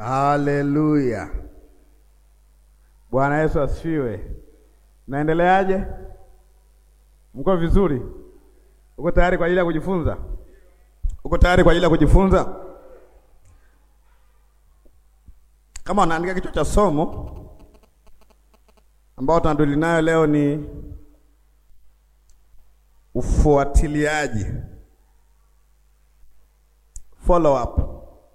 Haleluya. Bwana Yesu asifiwe. Naendeleaje? Mko vizuri? Uko tayari kwa ajili ya kujifunza? Uko tayari kwa ajili ya kujifunza? Kama unaandika kichwa cha somo ambao tunadili nayo leo ni ufuatiliaji, follow up,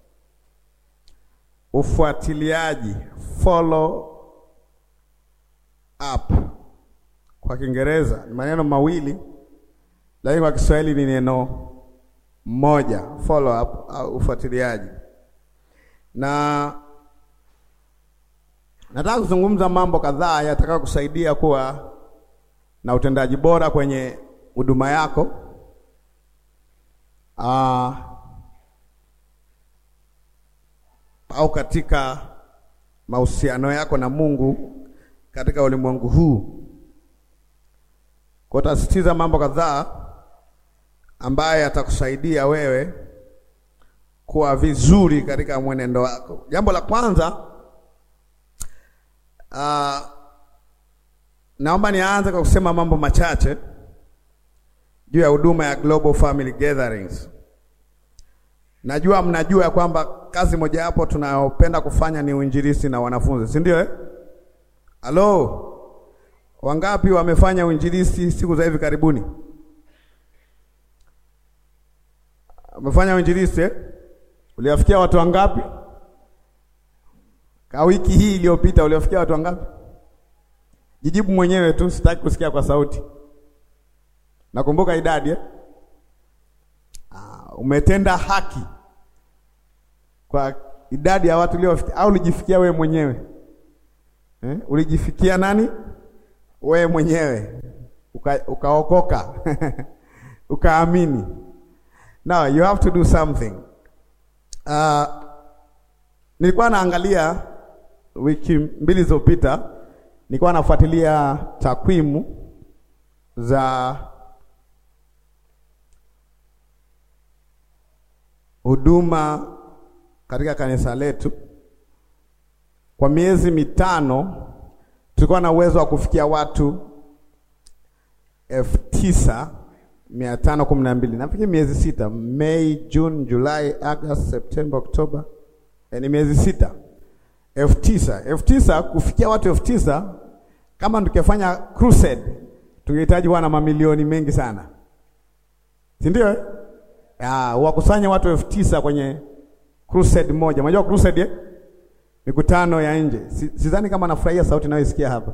ufuatiliaji, follow up. Kwa Kiingereza ni maneno mawili, lakini kwa Kiswahili ni neno moja, follow up au ufuatiliaji. Na nataka kuzungumza mambo kadhaa yatakayo kusaidia kuwa na utendaji bora kwenye huduma yako. Uh, au katika mahusiano yako na Mungu katika ulimwengu huu. Kwa tasitiza mambo kadhaa ambayo yatakusaidia wewe kuwa vizuri katika mwenendo wako. Jambo la kwanza uh, naomba nianze kwa kusema mambo machache juu ya huduma ya Global Family Gatherings. Najua mnajua ya kwamba kazi mojawapo tunayopenda kufanya ni uinjilisti na wanafunzi, si ndio eh? Halo, wangapi wamefanya uinjilisti siku za hivi karibuni? Wamefanya uinjilisti eh? Uliwafikia watu wangapi? Ka wiki hii iliyopita uliwafikia watu wangapi? Jijibu mwenyewe tu, sitaki kusikia kwa sauti. Nakumbuka idadi eh? Ah, umetenda haki kwa idadi ya watu uliowafikia au ulijifikia wewe mwenyewe eh? Ulijifikia nani? Wewe mwenyewe uka, ukaokoka ukaamini. Now you have to do something. Uh, nilikuwa naangalia wiki mbili zilizopita, nilikuwa nafuatilia takwimu za huduma katika kanisa letu. Kwa miezi mitano tulikuwa na uwezo wa kufikia watu elfu tisa mia tano kumi na mbili nafikiri miezi sita, Mei, June, Julai, August, Septemba, Oktoba, ni miezi sita, elfu tisa elfu tisa kufikia watu elfu tisa Kama tukifanya crusade tungehitaji kuwa na mamilioni mengi sana, si ndio? Wakusanya watu elfu tisa kwenye crusade moja. Unajua crusade eh? Mikutano ya nje. Sidhani kama nafurahia sauti nayoisikia hapa,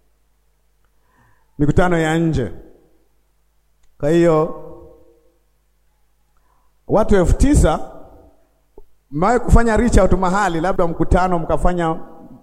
mikutano ya nje. Kwa hiyo watu elfu tisa mmewahi kufanya reach out mahali, labda mkutano mkafanya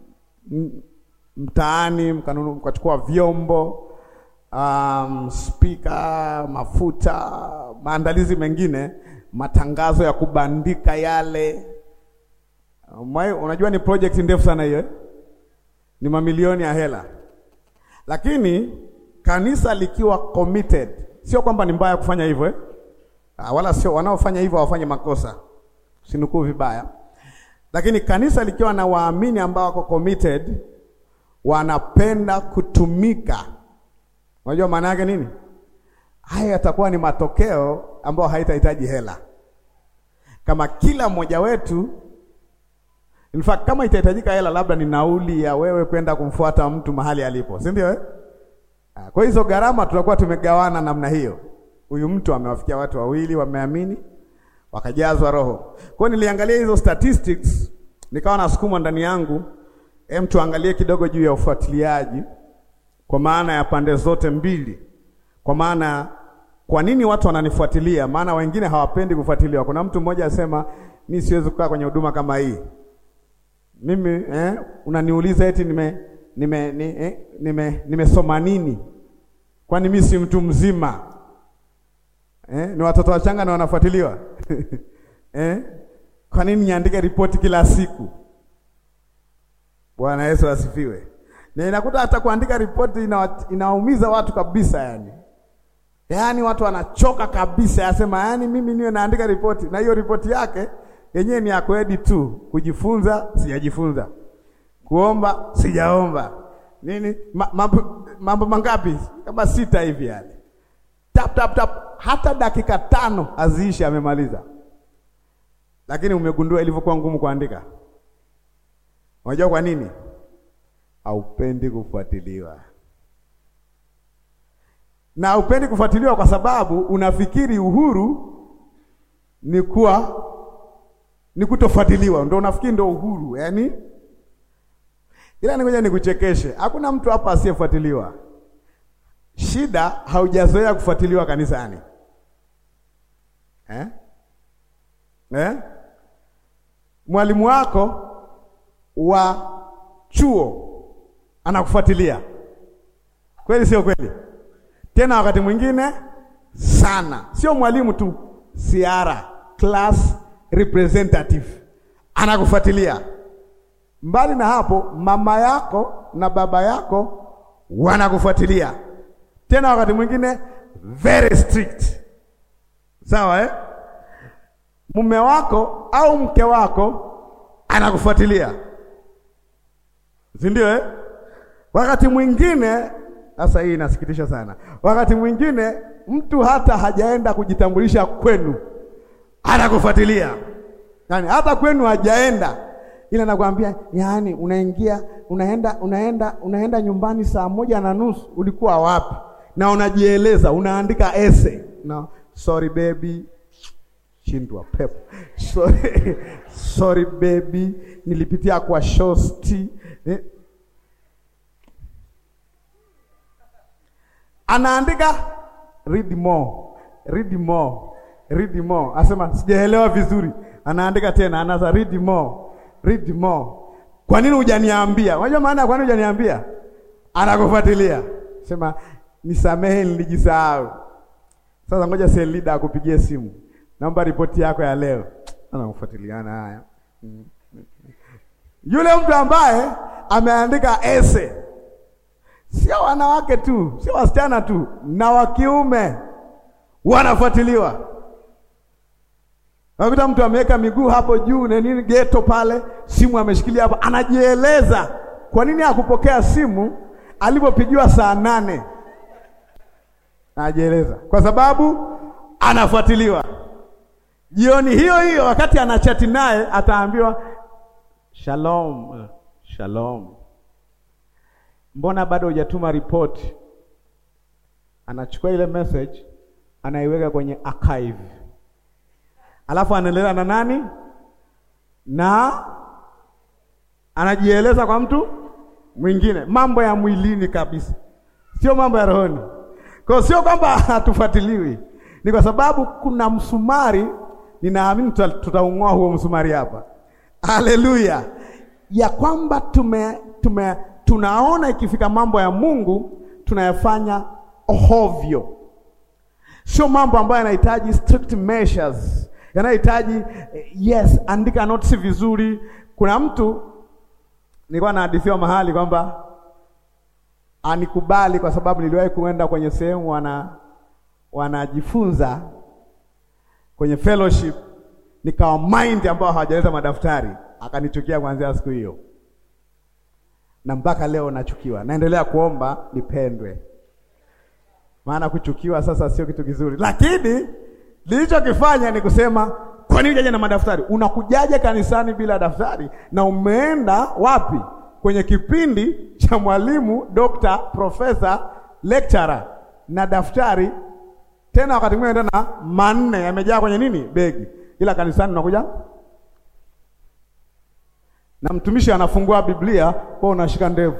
mtaani, mkachukua vyombo, um, speaker, mafuta, maandalizi mengine, matangazo ya kubandika yale Mwai, unajua ni project ndefu sana hiyo, ni mamilioni ya hela, lakini kanisa likiwa committed, sio kwamba ni mbaya kufanya hivyo eh? Wala sio wanaofanya hivyo hawafanye makosa, sinukuu vibaya, lakini kanisa likiwa na waamini ambao wako committed, wanapenda kutumika. Unajua maana yake nini? Haya yatakuwa ni matokeo ambayo haitahitaji hela, kama kila mmoja wetu In fact, kama itahitajika hela labda ni nauli ya wewe kwenda kumfuata mtu mahali alipo, si ndio eh? Kwa hizo gharama tutakuwa tumegawana namna hiyo. Huyu mtu amewafikia watu wawili wameamini, wakajazwa Roho. Kwa hiyo niliangalia hizo statistics, nikawa nasukumwa ndani yangu, hem, tuangalie kidogo juu ya ufuatiliaji kwa maana ya pande zote mbili. Kwa maana kwa nini watu wananifuatilia? Maana wengine hawapendi kufuatiliwa. Kuna mtu mmoja asema, mimi siwezi kukaa kwenye huduma kama hii mimi eh, unaniuliza eti nime nime ni, eh, nime nimesoma nini? Kwani mimi si mtu mzima eh? Ni watoto wachanga na wanafuatiliwa eh? Kwa nini niandike ripoti kila siku? Bwana Yesu asifiwe. Na inakuta hata kuandika ripoti ina, inaumiza watu kabisa, yani yaani watu wanachoka kabisa, yasema yaani mimi niwe naandika ripoti na hiyo ripoti yake yenyewe ni akwedi tu. Kujifunza sijajifunza, kuomba sijaomba, nini ma, mambo, mambo mangapi? Kama sita hivi yale, tap tap tap, hata dakika tano aziishi amemaliza. Lakini umegundua ilivyokuwa ngumu kuandika. Unajua kwa nini? Haupendi kufuatiliwa na haupendi kufuatiliwa kwa sababu unafikiri uhuru ni kuwa ni kutofuatiliwa, ndio unafikiri ndio uhuru yani. Ila ngoja nikuchekeshe, hakuna mtu hapa asiyefuatiliwa. Shida haujazoea kufuatiliwa kanisani eh? Eh? Mwalimu wako wa chuo anakufuatilia kweli, sio kweli? Tena wakati mwingine sana, sio mwalimu tu, siara class representative anakufuatilia. Mbali na hapo, mama yako na baba yako wanakufuatilia, tena wakati mwingine very strict, sawa eh? Mume wako au mke wako anakufuatilia, si ndio eh? Wakati mwingine sasa, hii inasikitisha sana. Wakati mwingine mtu hata hajaenda kujitambulisha kwenu anakufuatilia, yaani hata kwenu hajaenda, ila nakwambia, yaani unaingia unaenda unaenda unaenda nyumbani saa moja na nusu, ulikuwa wapi? Na unajieleza unaandika essay na sorry baby shindwa pepo sorry, sorry baby nilipitia kwa shosti eh. Anaandika read more read more read more, asema sijaelewa vizuri, anaandika tena, anaanza read more read more. Kwa nini hujaniambia? Unajua maana ya kwa nini hujaniambia? Anakufuatilia, sema nisamehe, nilijisahau. Sasa ngoja cell leader akupigie simu, naomba ripoti yako ya leo. Anakufuatiliana haya yule mtu ambaye ameandika essay Sio wanawake tu, sio wasichana tu, na wa kiume wanafuatiliwa. Nakuta mtu ameweka miguu hapo juu na nini geto pale, simu ameshikilia hapo, anajieleza kwa nini hakupokea simu alipopigiwa saa nane. Anajieleza kwa sababu anafuatiliwa. Jioni hiyo hiyo, wakati anachati naye, ataambiwa shalom, shalom Mbona bado hujatuma ripoti? Anachukua ile message anaiweka kwenye archive, alafu anaendelea na nani, na anajieleza kwa mtu mwingine, mambo ya mwilini kabisa, sio mambo ya rohoni. Kwa sio kwamba hatufuatiliwi, ni kwa sababu kuna msumari, ninaamini tutaung'oa huo msumari hapa. Haleluya, ya kwamba tume tume tunaona ikifika mambo ya Mungu tunayafanya hovyo. Sio mambo ambayo yanahitaji strict measures, yanahitaji yes, andika notes vizuri. Kuna mtu nilikuwa nahadithiwa mahali kwamba anikubali kwa sababu niliwahi kuenda kwenye sehemu wana wanajifunza kwenye fellowship, nikawa mind ambao hawajaleta madaftari, akanichukia kuanzia siku hiyo na mpaka leo nachukiwa. Naendelea kuomba nipendwe, maana kuchukiwa sasa sio kitu kizuri, lakini nilichokifanya ni kusema, kwa nini hujaja na madaftari? Unakujaje kanisani bila daftari? Na umeenda wapi? Kwenye kipindi cha mwalimu, dokta, profesa, lecturer na daftari tena, wakati mwingine tena manne yamejaa kwenye nini, begi, ila kanisani unakuja na mtumishi anafungua Biblia, wewe unashika ndevu.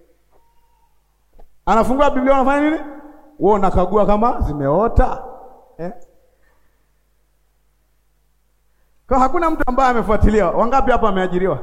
Anafungua Biblia, unafanya nini? Wewe unakagua kama zimeota eh? Kwa hakuna mtu ambaye amefuatiliwa. Wangapi hapa ameajiriwa?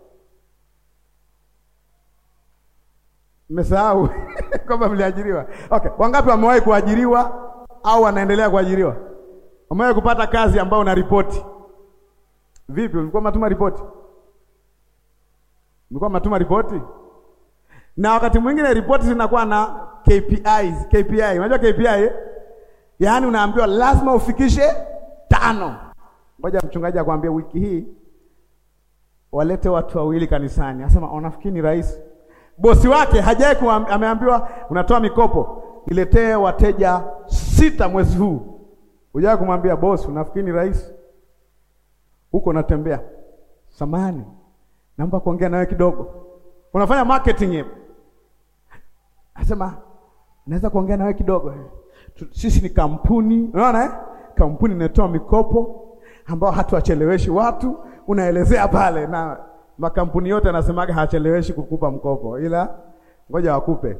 Mmesahau kwamba mliajiriwa. Okay, wangapi wamewahi kuajiriwa au wanaendelea kuajiriwa? Wamewahi kupata kazi ambayo una ripoti? Vipi, ulikuwa matuma ripoti? Mlikuwa mnatuma ripoti, na wakati mwingine ripoti zinakuwa na KPIs. KPI, unajua KPI eh? Yaani unaambiwa lazima ufikishe tano. Ngoja mchungaji akwambie wiki hii walete watu wawili kanisani. Anasema unafikiri ni rahisi? Bosi wake hajai ameambiwa unatoa mikopo, niletee wateja sita mwezi huu. Hujai kumwambia bosi, unafikiri ni rahisi? Huko natembea, samani, naomba kuongea nawe kidogo. Unafanya marketing hiyo, anasema naweza kuongea nawe kidogo. Sisi ni kampuni, unaona eh? Kampuni inatoa mikopo ambao hatuwacheleweshi watu. Unaelezea pale, na makampuni yote anasemaga hacheleweshi kukupa mkopo, ila ngoja wakupe.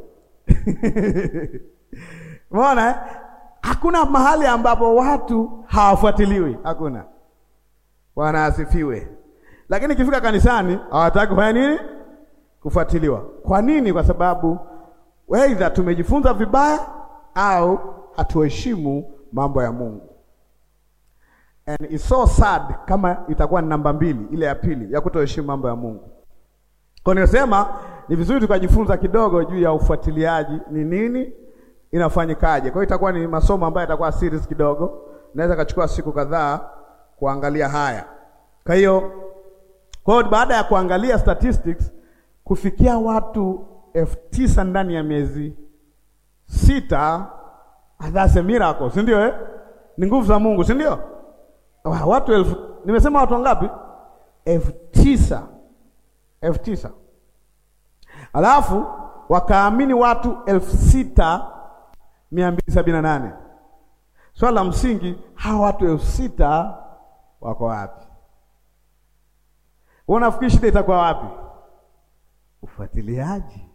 Umeona eh? Hakuna mahali ambapo watu hawafuatiliwi, hakuna. Bwana asifiwe. Lakini ikifika kanisani hawataki kufanya nini? Kufuatiliwa. Kwa nini? Kwa sababu aidha tumejifunza vibaya au hatuheshimu mambo ya Mungu. And it's so sad kama itakuwa ni namba mbili, ile ya pili ya kutoheshimu mambo ya Mungu. Kwa nimesema ni vizuri tukajifunza kidogo juu ya ufuatiliaji ni nini, inafanyikaje. Kwa hiyo itakuwa ni masomo ambayo itakuwa series kidogo, naweza kachukua siku kadhaa kuangalia haya. Kwa hiyo kwa hiyo baada ya kuangalia statistics kufikia watu elfu tisa ndani ya miezi sita, that's a miracle, si ndio eh? Ni nguvu za Mungu, si ndio? Watu elfu nimesema watu wangapi? elfu tisa elfu tisa alafu wakaamini watu elfu sita mia mbili sabini na nane Swala la msingi, hawa watu elfu sita wako wapi? Wewe unafikiri shida itakuwa wapi? Ufuatiliaji.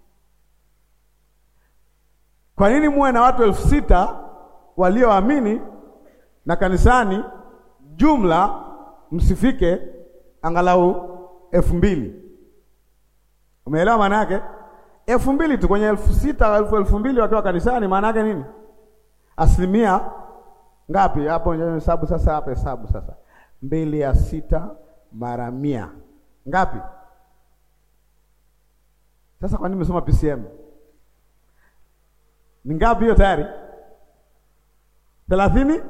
Kwa nini muwe na watu elfu sita walioamini na kanisani jumla msifike angalau elfu mbili? Umeelewa maana yake? elfu mbili tu kwenye elfu sita elfu elfu mbili wakiwa kanisani, maana yake nini? Asilimia ngapi hapo? Hesabu sasa, hapa hesabu sasa, mbili ya sita mara mia ngapi? Sasa kwa nini nimesoma PCM? Ni ngapi hiyo tayari? thelathini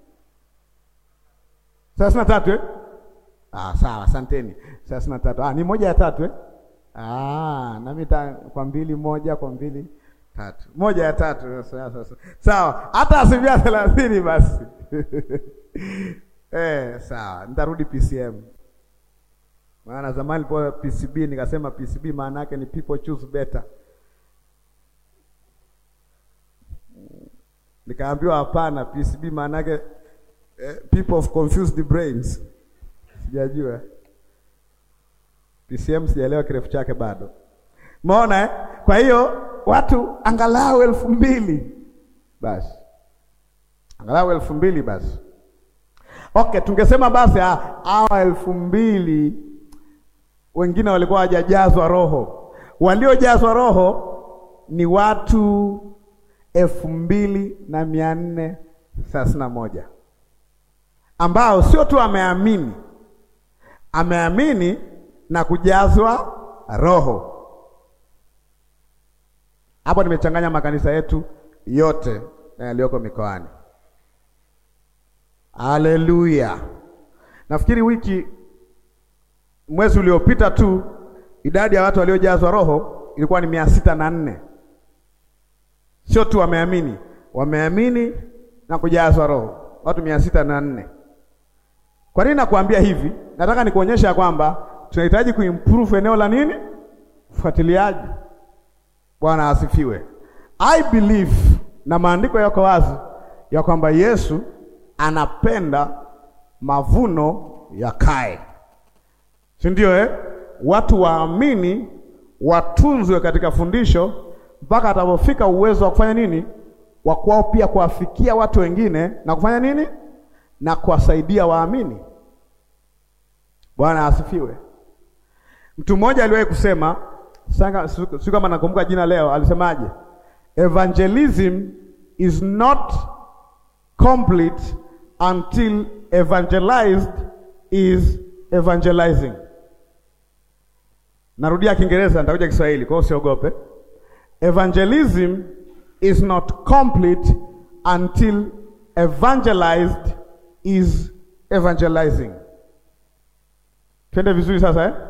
thelathini na tatu eh? Ah, sawa, asanteni. thelathini na tatu ah, ni moja ya tatu eh? Ah, nami kwa mbili moja kwa mbili tatu moja ya tatu sawa, hata asilimia thelathini basi eh, sawa, nitarudi PCM maana zamani po PCB nikasema PCB maana yake ni people choose better, nikaambiwa hapana, PCB maana yake eh, people of confused brains. Sijajua PCM, sijaelewa kirefu chake bado. Umeona eh? Kwa hiyo watu angalau elfu mbili basi, angalau elfu mbili basi. Okay, tungesema basi hawa elfu mbili wengine walikuwa hawajajazwa Roho. Waliojazwa Roho ni watu elfu mbili na mia nne thelathini na moja ambao sio tu ameamini, ameamini na kujazwa Roho. Hapo nimechanganya makanisa yetu yote na yaliyoko mikoani. Haleluya! Nafikiri wiki mwezi uliopita tu idadi ya watu waliojazwa Roho ilikuwa ni mia sita na nne. Sio tu wameamini, wameamini na kujazwa Roho, watu mia sita na nne. Kwa nini nakuambia hivi? Nataka nikuonyesha kwamba tunahitaji kuimprove eneo la nini, ufuatiliaji. Bwana asifiwe. I believe na maandiko yako wazi ya kwamba Yesu anapenda mavuno yakae, si ndio eh? Watu waamini watunzwe katika fundisho mpaka atapofika uwezo wa kufanya nini, wa kwao pia kuwafikia watu wengine na kufanya nini, na kuwasaidia waamini. Bwana asifiwe. Mtu mmoja aliwahi kusema, si kama nakumbuka jina leo, alisemaje? Evangelism is not complete until evangelized is evangelizing. Narudia Kiingereza, nitakuja Kiswahili, kwa hiyo usiogope. Evangelism is not complete until evangelized is evangelizing. Twende vizuri sasa eh?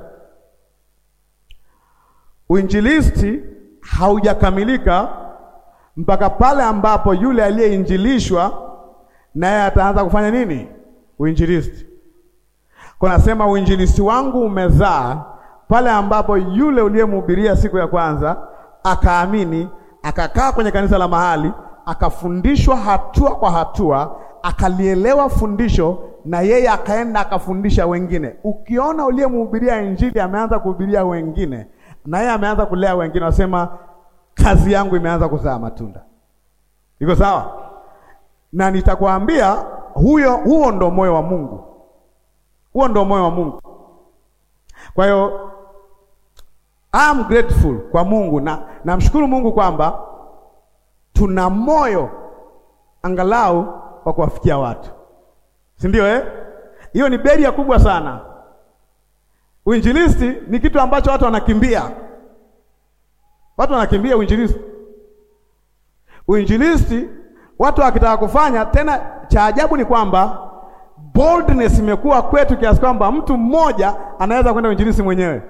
Uinjilisti haujakamilika mpaka pale ambapo yule aliyeinjilishwa naye ataanza kufanya nini? Uinjilisti. Kunasema uinjilisti wangu umezaa pale ambapo yule uliyemhubiria siku ya kwanza akaamini, akakaa kwenye kanisa la mahali, akafundishwa hatua kwa hatua, akalielewa fundisho na yeye akaenda akafundisha wengine. Ukiona uliyemhubiria injili ameanza kuhubiria wengine na yeye ameanza kulea wengine, wasema kazi yangu imeanza kuzaa matunda. Iko sawa? Na nitakwambia huyo, huo ndo moyo wa Mungu, huo ndo moyo wa Mungu. Kwa hiyo I'm grateful kwa Mungu na namshukuru Mungu kwamba tuna moyo angalau wa kuwafikia watu, si ndio eh? Hiyo ni beria kubwa sana. Uinjilisti ni kitu ambacho watu wanakimbia, watu wanakimbia uinjilisti. Uinjilisti watu wakitaka kufanya tena, cha ajabu ni kwamba boldness imekuwa kwetu kiasi kwamba mtu mmoja anaweza kwenda uinjilisti mwenyewe.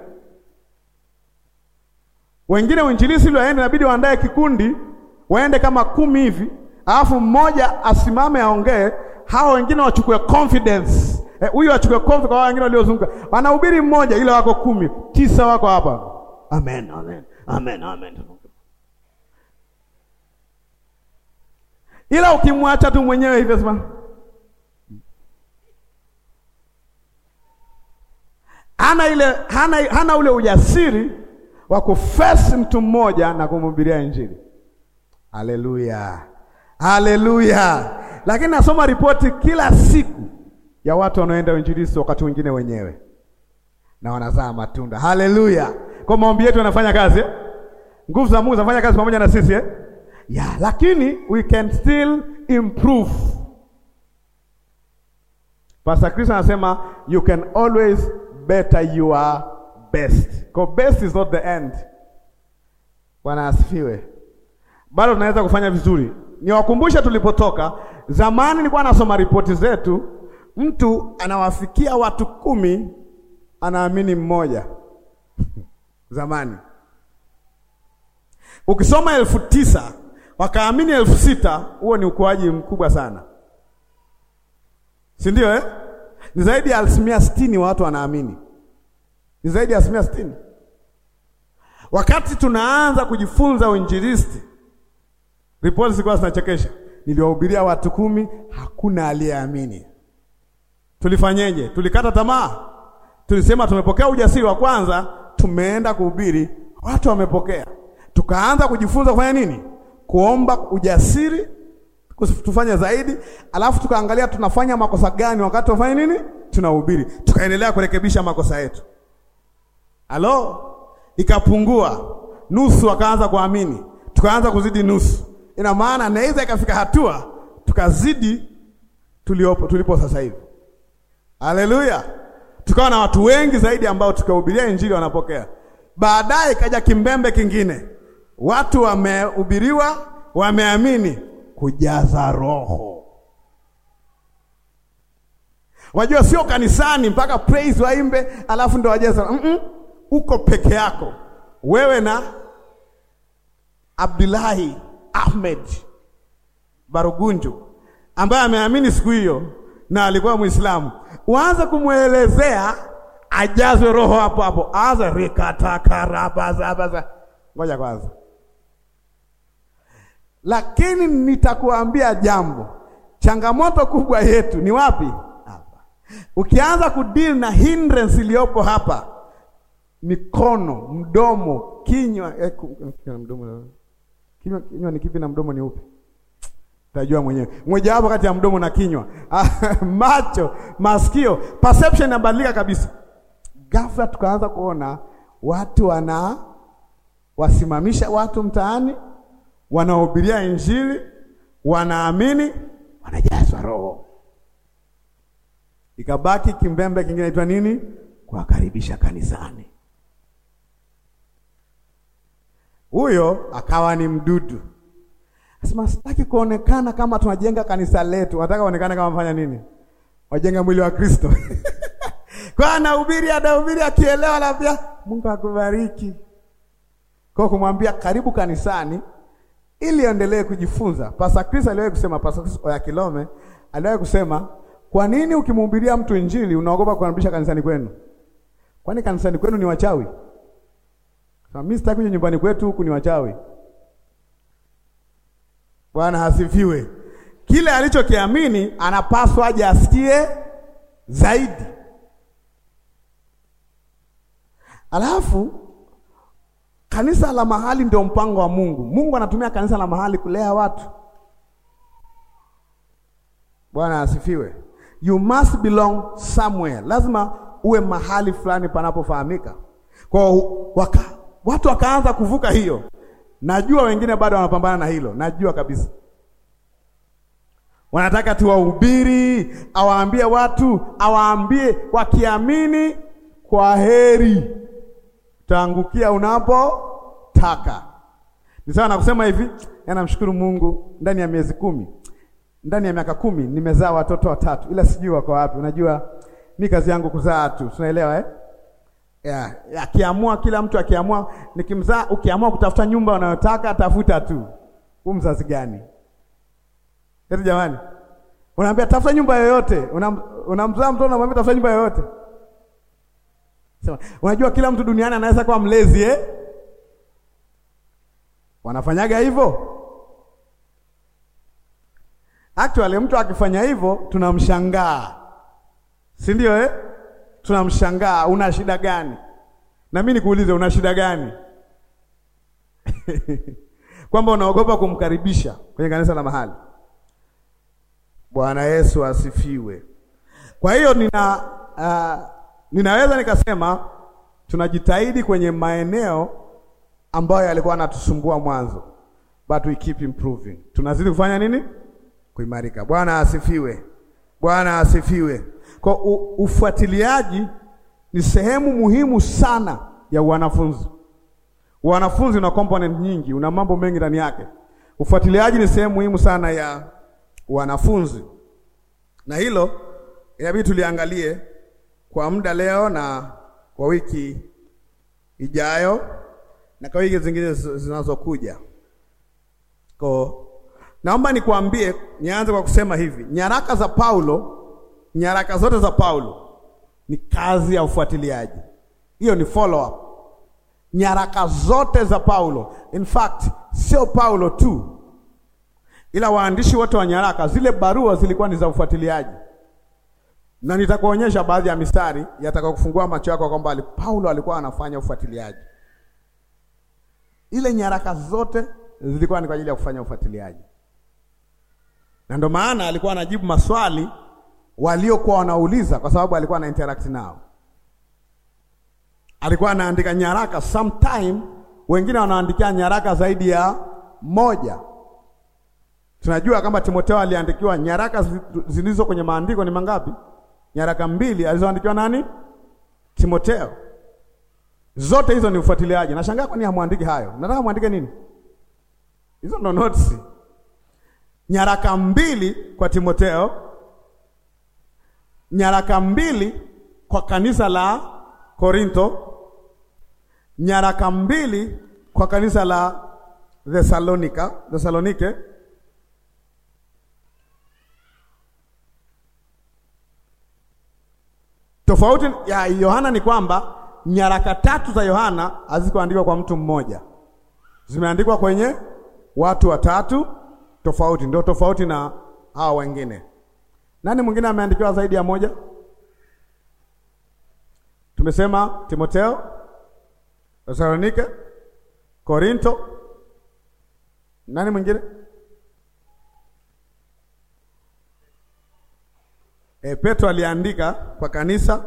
Wengine uinjilisti ili waende, inabidi waandae kikundi, waende kama kumi hivi, alafu mmoja asimame aongee, hao wengine wachukue confidence huyu eh, achukue confidence kwa wengine waliozunguka. Wanahubiri mmoja, ile wako kumi, tisa wako hapa. Amen, amen, amen, amen. Ila ukimwacha tu mwenyewe hivyo sema hana ile hana, hana ule ujasiri wa kufesi mtu mmoja na kumhubiria Injili. Haleluya, haleluya! Lakini nasoma ripoti kila siku ya watu wanaoenda uinjilisti, wakati wengine wenyewe na wanazaa matunda. Haleluya! Kwa maombi yetu yanafanya kazi eh? Nguvu za Mungu zinafanya kazi pamoja na sisi eh? Yeah, lakini we can still improve. Pastor Chris anasema you can always better your best. Kwa best is not the end. Bwana asifiwe. Bado tunaweza kufanya vizuri. Niwakumbushe tulipotoka. Zamani nilikuwa nasoma ripoti zetu, mtu anawafikia watu kumi anaamini mmoja zamani. Ukisoma elfu tisa wakaamini elfu sita huo ni ukuaji mkubwa sana, si ndio eh? Ni zaidi ya asilimia sitini wa watu wanaamini, ni zaidi ya asilimia sitini. Wakati tunaanza kujifunza uinjilisti, ripoti zilikuwa zinachekesha. Niliwahubiria watu kumi, hakuna aliyeamini. Tulifanyeje? Tulikata tamaa? Tulisema tumepokea ujasiri wa kwanza, tumeenda kuhubiri, watu wamepokea. Tukaanza kujifunza kufanya nini? Kuomba ujasiri tufanye zaidi, alafu tukaangalia tunafanya makosa gani wakati tunafanya nini, tunahubiri. Tukaendelea kurekebisha makosa yetu. Halo, ikapungua nusu, wakaanza kuamini, tukaanza kuzidi nusu. Ina maana naweza ikafika hatua tukazidi tuliopo tulipo sasa hivi. Haleluya, tukawa na watu wengi zaidi ambao tukahubiria injili wanapokea. Baadaye ikaja kimbembe kingine, watu wamehubiriwa, wameamini, kujaza Roho. Wajua, sio kanisani mpaka praise waimbe alafu ndo wajaza mm -mm. Uko peke yako wewe na Abdullahi Ahmed Barugunju ambaye ameamini siku hiyo na alikuwa Muislamu, uanze kumwelezea ajazwe roho hapo hapo, anza rikatakarabazaabaza. Ngoja kwanza, lakini nitakuambia jambo, changamoto kubwa yetu ni wapi? Hapa. Ukianza kudeal na hindrance iliyopo hapa, mikono, mdomo, kinywa eh, mdomo kinywa, kinywa ni kipi na mdomo ni upi? Tajua mwenyewe mmoja wapo kati ya mdomo na kinywa macho, masikio, perception inabadilika kabisa. Ghafla tukaanza kuona watu wana wasimamisha watu mtaani, wanahubiria Injili, wanaamini, wanajazwa Roho. Ikabaki kimbembe kingine inaitwa nini? Kuwakaribisha kanisani. Huyo akawa ni mdudu Asema sitaki kuonekana kama tunajenga kanisa letu. Nataka kuonekana kama mfanya nini? wajenga mwili wa Kristo. Kwa anahubiri anahubiri, akielewa labda Mungu akubariki, kwa kumwambia karibu kanisani ili endelee kujifunza. Pastor Chris aliwahi kusema, Pastor Chris ya Kilome aliwahi kusema, kwa nini ukimhubiria mtu injili unaogopa kukaribisha kanisani kwenu? Kwani kanisani kwenu ni wachawi? Sasa mimi sitaki kuja nyumbani kwetu huku ni wachawi. Bwana hasifiwe. Kile alichokiamini anapaswa aje asikie zaidi. Alafu kanisa la mahali ndio mpango wa Mungu. Mungu anatumia kanisa la mahali kulea watu. Bwana asifiwe. You must belong somewhere. Lazima uwe mahali fulani panapofahamika. Kwa waka, watu wakaanza kuvuka hiyo. Najua wengine bado wanapambana na hilo. Najua kabisa. Wanataka tuwahubiri, awaambie watu, awaambie wakiamini kwa heri. Utaangukia unapotaka. Ni sawa na kusema hivi, namshukuru Mungu ndani ya miezi kumi, ndani ya miaka kumi nimezaa watoto watatu, ila sijui wako wapi. Unajua mi kazi yangu kuzaa tu, tunaelewa eh? Yeah, akiamua kila mtu akiamua, nikimzaa, ukiamua kutafuta nyumba unayotaka tafuta tu. Huu mzazi gani? Eti jamani, unaambia tafuta nyumba yoyote, unamzaa una mtoto unamwambia tafuta nyumba yoyote. Sema, unajua kila mtu duniani anaweza kuwa mlezi eh? Wanafanyaga hivyo. Actually mtu akifanya hivyo tunamshangaa, si ndio eh? Tunamshangaa, una shida gani? Na mimi nikuulize, una shida gani? kwamba unaogopa kumkaribisha kwenye kanisa la mahali. Bwana Yesu asifiwe. Kwa hiyo nina uh, ninaweza nikasema tunajitahidi kwenye maeneo ambayo yalikuwa yanatusumbua mwanzo, but we keep improving. Tunazidi kufanya nini? Kuimarika. Bwana asifiwe. Bwana asifiwe. Kwa ufuatiliaji ni sehemu muhimu sana ya wanafunzi. Wanafunzi una component nyingi, una mambo mengi ndani yake. Ufuatiliaji ni sehemu muhimu sana ya wanafunzi, na hilo inabidi tuliangalie kwa muda leo na kwa wiki ijayo na kwa wiki zingine zinazokuja. Kwa naomba nikwambie, nianze kwa kusema hivi, nyaraka za Paulo, nyaraka zote za Paulo ni kazi ya ufuatiliaji. Hiyo ni follow up. Nyaraka zote za Paulo, in fact sio Paulo tu, ila waandishi wote wa nyaraka, zile barua zilikuwa ni za ufuatiliaji na nitakuonyesha baadhi ya mistari yataka kufungua macho yako kwamba Paulo alikuwa anafanya ufuatiliaji. Ile nyaraka zote zilikuwa ni kwa ajili ya kufanya ufuatiliaji, na ndio maana alikuwa anajibu maswali waliokuwa wanauliza, kwa sababu alikuwa ana interact nao. Alikuwa anaandika nyaraka, sometime wengine wanaandikia nyaraka zaidi ya moja. Tunajua kama Timotheo aliandikiwa nyaraka zilizo kwenye maandiko ni mangapi? Nyaraka mbili alizoandikiwa nani? Timotheo. Zote hizo ni ufuatiliaji. Nashangaa kwa nini hamwandiki hayo? Nataka muandike nini? Hizo ndo notes. Nyaraka mbili kwa Timotheo, nyaraka mbili kwa kanisa la Korinto, nyaraka mbili kwa kanisa la Thessalonika, Thessalonike Tofauti ya Yohana ni kwamba nyaraka tatu za Yohana hazikuandikwa kwa mtu mmoja, zimeandikwa kwenye watu watatu tofauti. Ndio tofauti na hawa wengine. Nani mwingine ameandikiwa zaidi ya moja? Tumesema Timotheo, Thessalonike, Korinto. Nani mwingine? E, Petro aliandika kwa kanisa.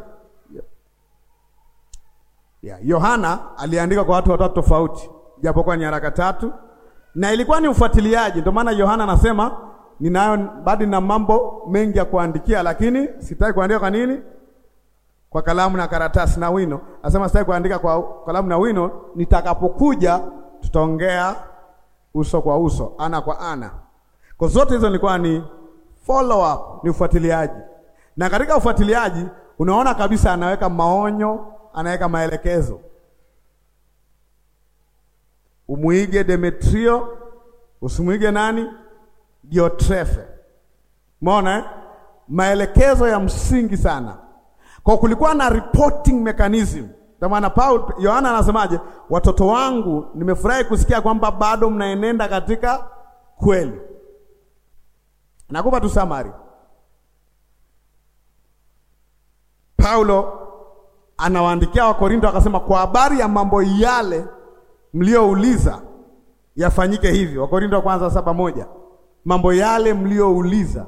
Yeah, Yohana aliandika kwa watu watatu tofauti, japokuwa nyaraka tatu, na ilikuwa ni ufuatiliaji. Ndio maana Yohana anasema ninayo bado na mambo mengi ya kuandikia, lakini sitaki kuandika. Kwa nini? Kwa kalamu na karatasi na wino. Anasema sitaki kuandika kwa kalamu na wino, nitakapokuja tutaongea uso kwa uso, ana kwa ana. Kwa zote hizo nilikuwa ni follow up, ni ufuatiliaji. Na katika ufuatiliaji unaona kabisa anaweka maonyo, anaweka maelekezo. Umuige Demetrio, usimuige nani? Diotrefe. Umeona eh? Maelekezo ya msingi sana. Kwa kulikuwa na reporting mechanism. Ndio maana Paul Yohana anasemaje? Watoto wangu, nimefurahi kusikia kwamba bado mnaenenda katika kweli. Nakupa tu summary. Paulo anawaandikia Wakorinto akasema, kwa habari ya mambo yale mliouliza yafanyike hivyo. Wakorinto wa kwanza saba moja. Mambo yale mliouliza,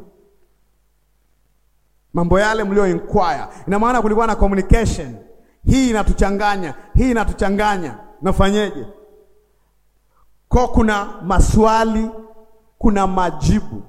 mambo yale mlio inquire. Ina maana kulikuwa na communication. Hii inatuchanganya, hii inatuchanganya, nafanyeje? Kwa kuna maswali, kuna majibu,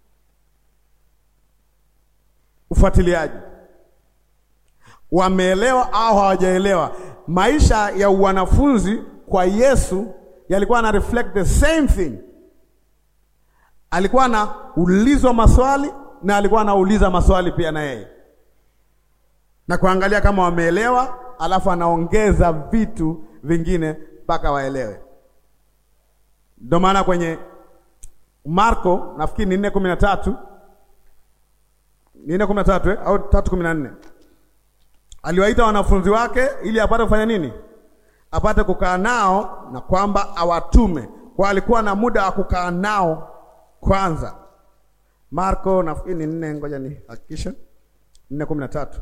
ufuatiliaji wameelewa au hawajaelewa. Maisha ya wanafunzi kwa Yesu yalikuwa na reflect the same thing. Alikuwa anaulizwa maswali na alikuwa anauliza maswali pia na yeye, na kuangalia kama wameelewa, alafu anaongeza vitu vingine mpaka waelewe. Ndio maana kwenye Marko nafikiri ni nne kumi na tatu ni nne kumi na tatu eh? au tatu kumi na nne aliwaita wanafunzi wake ili apate kufanya nini? Apate kukaa nao na kwamba awatume. Kwa alikuwa na muda wa kukaa nao kwanza. Marko nafikiri ni nne, ngoja ni hakikisha, nne kumi na tatu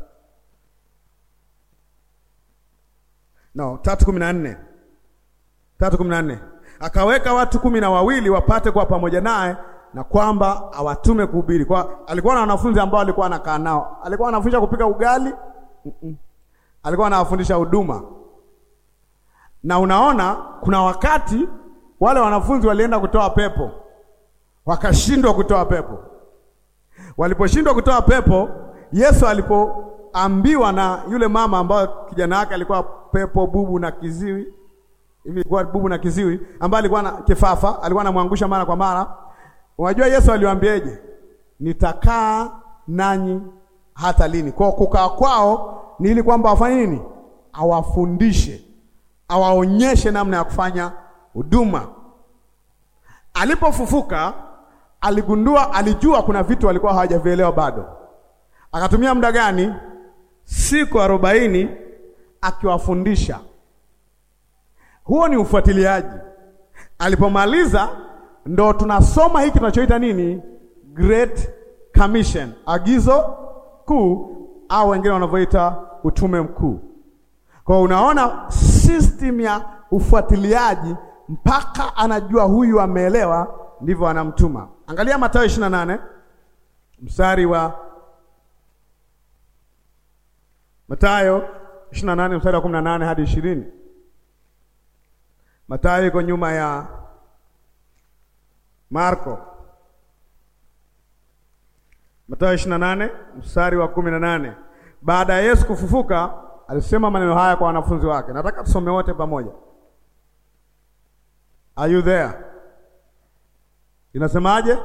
no, tatu kumi na nne tatu kumi na nne akaweka watu kumi na wawili wapate kuwa pamoja naye na kwamba awatume kuhubiri. Kwa alikuwa na wanafunzi ambao alikuwa anakaa nao, alikuwa anafundisha kupika ugali Mm -mm. Alikuwa anawafundisha huduma, na unaona kuna wakati wale wanafunzi walienda kutoa pepo wakashindwa kutoa pepo. Waliposhindwa kutoa pepo, Yesu alipoambiwa na yule mama ambayo kijana wake alikuwa pepo bubu na kiziwi hivi, ilikuwa bubu na kiziwi, ambaye alikuwa na kifafa, alikuwa anamwangusha mara kwa mara. Unajua Yesu aliwaambiaje? Nitakaa nanyi hata lini? Kwa kukaa kwao ni ili kwamba wafanye nini? Awafundishe, awaonyeshe namna ya kufanya huduma. Alipofufuka aligundua, alijua kuna vitu walikuwa hawajavielewa bado. Akatumia muda gani? Siku arobaini akiwafundisha. Huo ni ufuatiliaji. Alipomaliza ndo tunasoma hiki tunachoita nini? Great Commission, agizo kuu au wengine wanavyoita utume mkuu. Kwa unaona system ya ufuatiliaji mpaka anajua huyu ameelewa, ndivyo anamtuma. Angalia Mathayo 28 mstari wa Mathayo 28 mstari wa 18 hadi 20. Mathayo iko nyuma ya Marko. Mathayo 28 mstari wa 18. Baada ya Yesu kufufuka, alisema maneno haya kwa wanafunzi wake. Nataka tusome wote pamoja. Are you there? Inasemaje?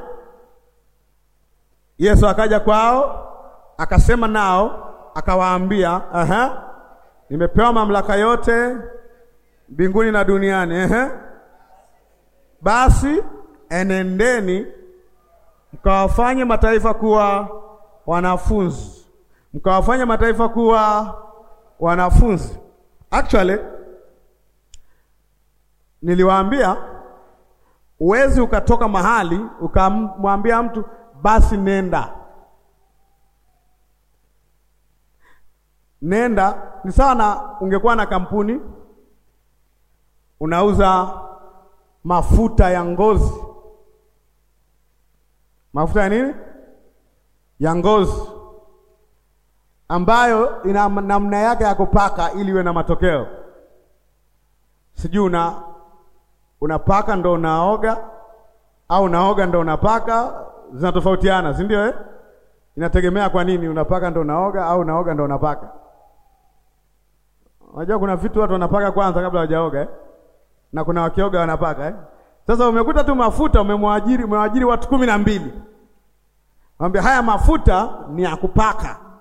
Yesu akaja kwao, akasema nao, akawaambia, aha, nimepewa mamlaka yote mbinguni na duniani. Ehe, basi enendeni mkawafanye mataifa kuwa wanafunzi, mkawafanye mataifa kuwa wanafunzi. Actually niliwaambia uwezi ukatoka mahali ukamwambia mtu basi nenda. Nenda ni sawa na ungekuwa na kampuni unauza mafuta ya ngozi mafuta ya nini? Ya ngozi ambayo ina namna yake ya kupaka ili iwe na matokeo. Sijui una unapaka ndo unaoga au unaoga ndo unapaka, zinatofautiana, si ndio eh? Inategemea kwa nini unapaka ndo unaoga au unaoga ndo unapaka. Unajua kuna vitu watu wanapaka kwanza kabla hawajaoga eh? Na kuna wakioga wanapaka eh? Sasa umekuta tu mafuta umemwajiri umewajiri watu kumi na mbili. Mwambia haya mafuta ni ya kupaka.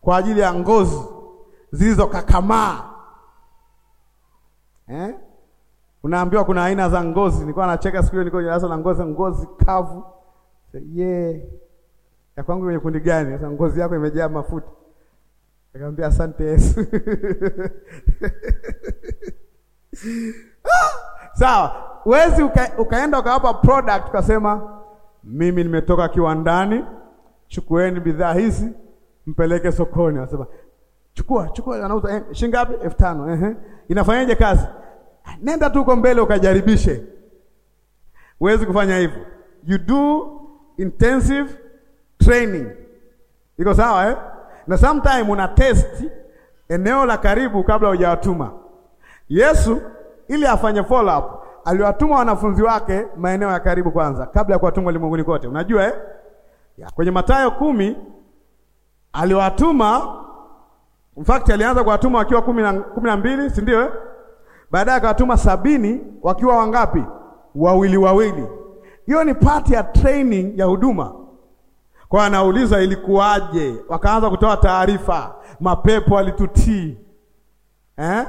kwa ajili ya ngozi zilizokakamaa eh? Unaambiwa kuna aina za ngozi. Nilikuwa nacheka siku hiyo, nilikuwa kwenye darasa la ngozi, ngozi kavu. Yeah. Ya kwangu kwenye kundi gani? Sasa ngozi yako imejaa mafuta. Nikamwambia asante Yesu. Sawa, wezi uka, ukaenda ukawapa product ukasema mimi nimetoka kiwandani, chukueni bidhaa hizi mpeleke sokoni. Anasema chukua chukua, anauza eh, shilingi ngapi? elfu tano. Ehe, inafanyaje kazi? Nenda tu uko mbele ukajaribishe. Huwezi kufanya hivyo, you do intensive training. Iko sawa eh? Na sometime una test eneo la karibu kabla hujawatuma. Yesu ili afanye follow up aliwatuma wanafunzi wake maeneo ya karibu kwanza kabla ya kuwatuma ulimwenguni kote. Unajua eh? Ya, kwenye Mathayo kumi aliwatuma in fact alianza kuwatuma wakiwa kumi na, kumi na mbili si ndio eh? Baadaye akawatuma sabini wakiwa wangapi? Wawili wawili. Hiyo ni part ya training ya huduma. Kwa anauliza ilikuwaje? Wakaanza kutoa taarifa, mapepo alitutii eh?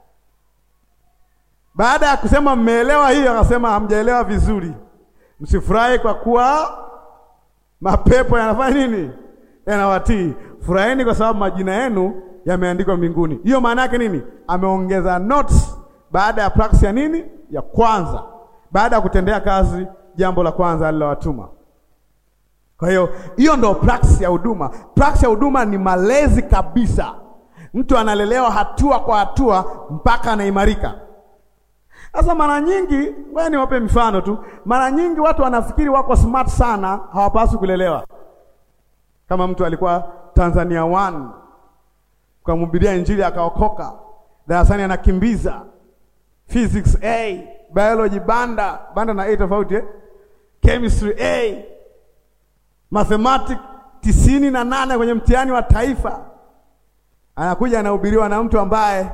Baada ya kusema mmeelewa hiyo, akasema hamjaelewa vizuri, msifurahi kwa kuwa mapepo yanafanya nini? Yanawatii. Furahini kwa sababu majina yenu yameandikwa mbinguni. Hiyo maana yake nini? Ameongeza notes baada ya practice ya nini? Ya kwanza, baada ya kutendea kazi jambo la kwanza alilowatuma. Kwa hiyo hiyo ndo practice ya huduma. Practice ya huduma ni malezi kabisa. Mtu analelewa hatua kwa hatua mpaka anaimarika. Sasa mara nyingi, wewe niwape mfano tu. Mara nyingi watu wanafikiri wako smart sana, hawapaswi kulelewa. Kama mtu alikuwa Tanzania one ukamhubiria Injili akaokoka, darasani anakimbiza physics A, biology banda banda na A tofauti eh? chemistry A, mathematics tisini na nane kwenye mtihani wa taifa, anakuja anahubiriwa na mtu ambaye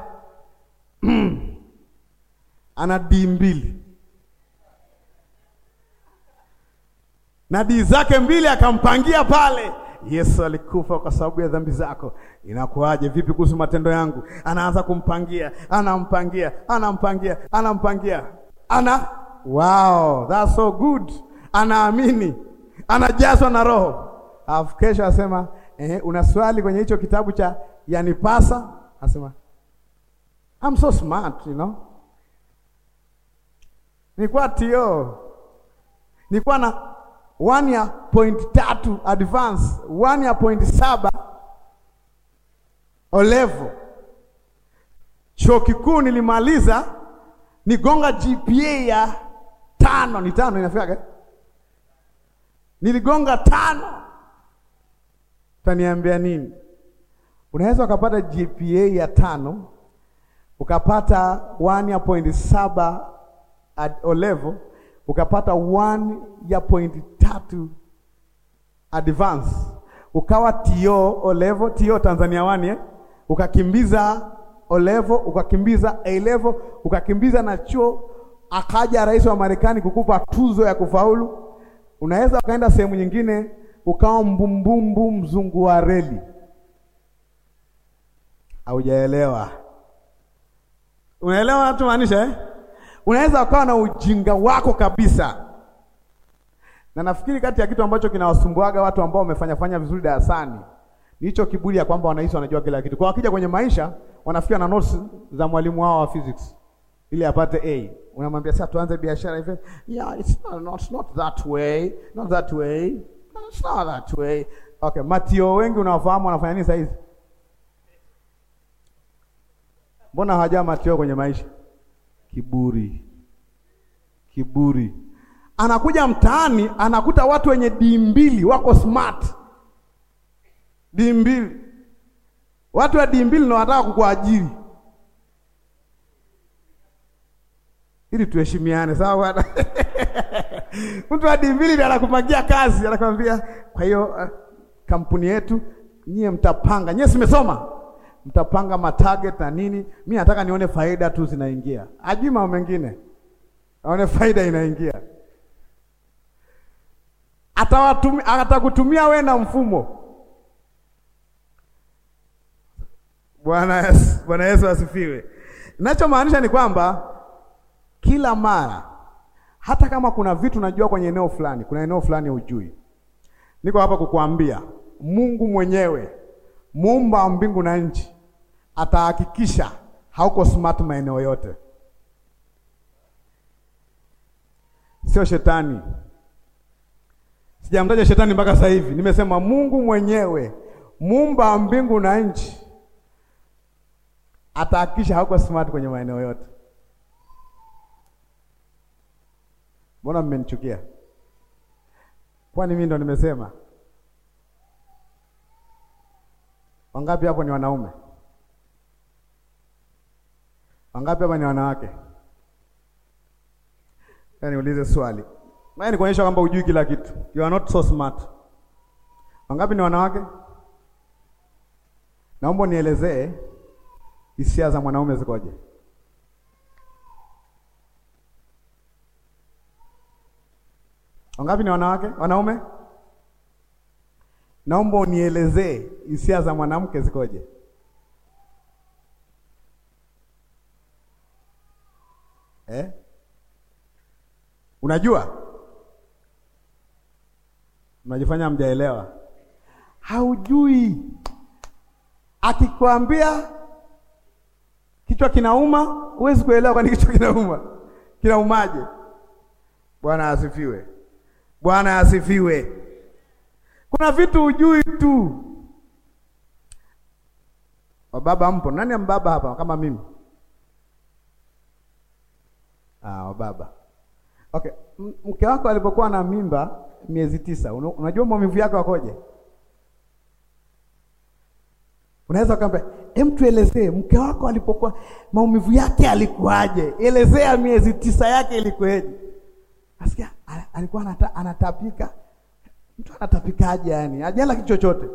ana D mbili na D zake mbili akampangia pale. Yesu alikufa kwa sababu ya dhambi zako. Inakuwaje? Vipi kuhusu matendo yangu? Anaanza kumpangia, anampangia, anampangia, anampangia, ana wow, that's so good. Anaamini, anajazwa na Roho, alafu kesho asema eh, una swali kwenye hicho kitabu cha yanipasa? Asema I'm so smart, you know nilikuwa tio nilikuwa na one ya point tatu advance, one ya point saba o level. Chuo kikuu nilimaliza nigonga GPA ya tano, ni tano inafika, niligonga tano. Utaniambia nini? Unaweza ukapata GPA ya tano ukapata one ya point saba O level ukapata one ya point tatu advance, ukawa tio O level, tio Tanzania one eh? Ukakimbiza O level, ukakimbiza A level, ukakimbiza na chuo, akaja rais wa Marekani kukupa tuzo ya kufaulu. Unaweza ukaenda sehemu nyingine ukawa mbumbumbu mzungu wa reli. Haujaelewa? Unaelewa natumaanisha eh? Unaweza ukawa na ujinga wako kabisa, na nafikiri kati ya kitu ambacho kinawasumbuaga watu ambao wamefanya fanya vizuri darasani ni hicho kiburi ya kwamba wanahisi wanajua kila kitu. Kwa wakija kwenye maisha wanafikia na notes za mwalimu wao wa physics ili apate A. Unamwambia sasa tuanze biashara hivi. Yeah, it's not, not, not that way. Not that way. It's not that way. Okay, Matio wengi unawafahamu wanafanya nini sasa hizi? Mbona hawajaa Matio kwenye maisha? Kiburi, kiburi. Anakuja mtaani anakuta watu wenye D mbili wako smart, D mbili, watu wa D mbili ndio wanataka kukuajiri, ili tuheshimiane, sawa bwana? mtu wa D mbili ndiye anakupangia kazi, anakwambia kwa hiyo uh, kampuni yetu nyie mtapanga, nyie simesoma mtapanga matarget na nini. Mi nataka nione faida tu zinaingia, ajui mambo mengine, aone faida inaingia. Atawatumia, atakutumia we na mfumo. Bwana Yesu, Bwana Yesu asifiwe. Ninachomaanisha ni kwamba kila mara, hata kama kuna vitu najua kwenye eneo fulani, kuna eneo fulani hujui, niko hapa kukuambia Mungu mwenyewe muumba wa mbingu na nchi atahakikisha hauko smart maeneo yote, sio shetani. Sijamtaja shetani mpaka sasa hivi, nimesema Mungu mwenyewe muumba wa mbingu na nchi atahakikisha hauko smart kwenye maeneo yote. Mbona mmenichukia? Kwani mimi ndo nimesema? Wangapi hapo ni wanaume? Wangapi hapa ni wanawake? Yaani niulize swali. Maana ni kuonyesha kwamba hujui kila kitu. You are not so smart. Wangapi ni wanawake? Naomba nielezee hisia za mwanaume zikoje? Wangapi ni wanawake? Wanaume? Naomba unielezee hisia za mwanamke zikoje? Eh? Unajua? Unajifanya mjaelewa. Haujui. Akikwambia kichwa kinauma, huwezi kuelewa kwani kichwa kinauma. Kinaumaje? Bwana asifiwe. Bwana asifiwe. Kuna vitu hujui tu. Wababa mpo? Nani mbaba hapa kama mimi? Ah, wababa. Okay, mke wako alipokuwa na mimba miezi tisa, unajua maumivu yake wakoje? Unaweza ukamwambia, "Hem, tuelezee mke wako alipokuwa maumivu yake alikuwaje? Elezea miezi tisa yake ilikuwaje?" Asikia alikuwa anata, anatapika. Mtu anatapikaje yani? Hajala kitu chochote.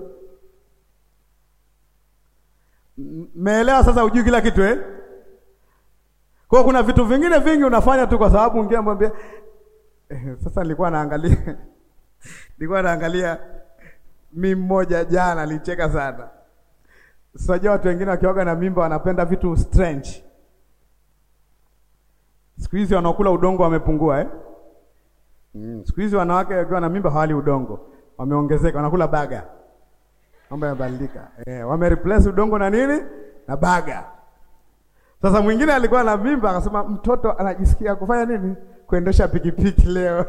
Meelewa sasa ujui kila kitu eh? Kwa kuna vitu vingine vingi unafanya tu kwa sababu ungea mwambie eh, sasa nilikuwa naangalia nilikuwa naangalia mimi mmoja jana alicheka sana. Sijua watu wengine wakioga na mimba wanapenda vitu strange. Siku hizi wanaokula udongo wamepungua eh? Mm, siku hizi wanawake wakiwa na mimba hawali udongo, wameongezeka, wanakula baga. Mambo yamebadilika. Eh, wame replace udongo na nini? Na baga. Sasa mwingine alikuwa na mimba akasema mtoto anajisikia kufanya nini? Kuendesha pikipiki leo.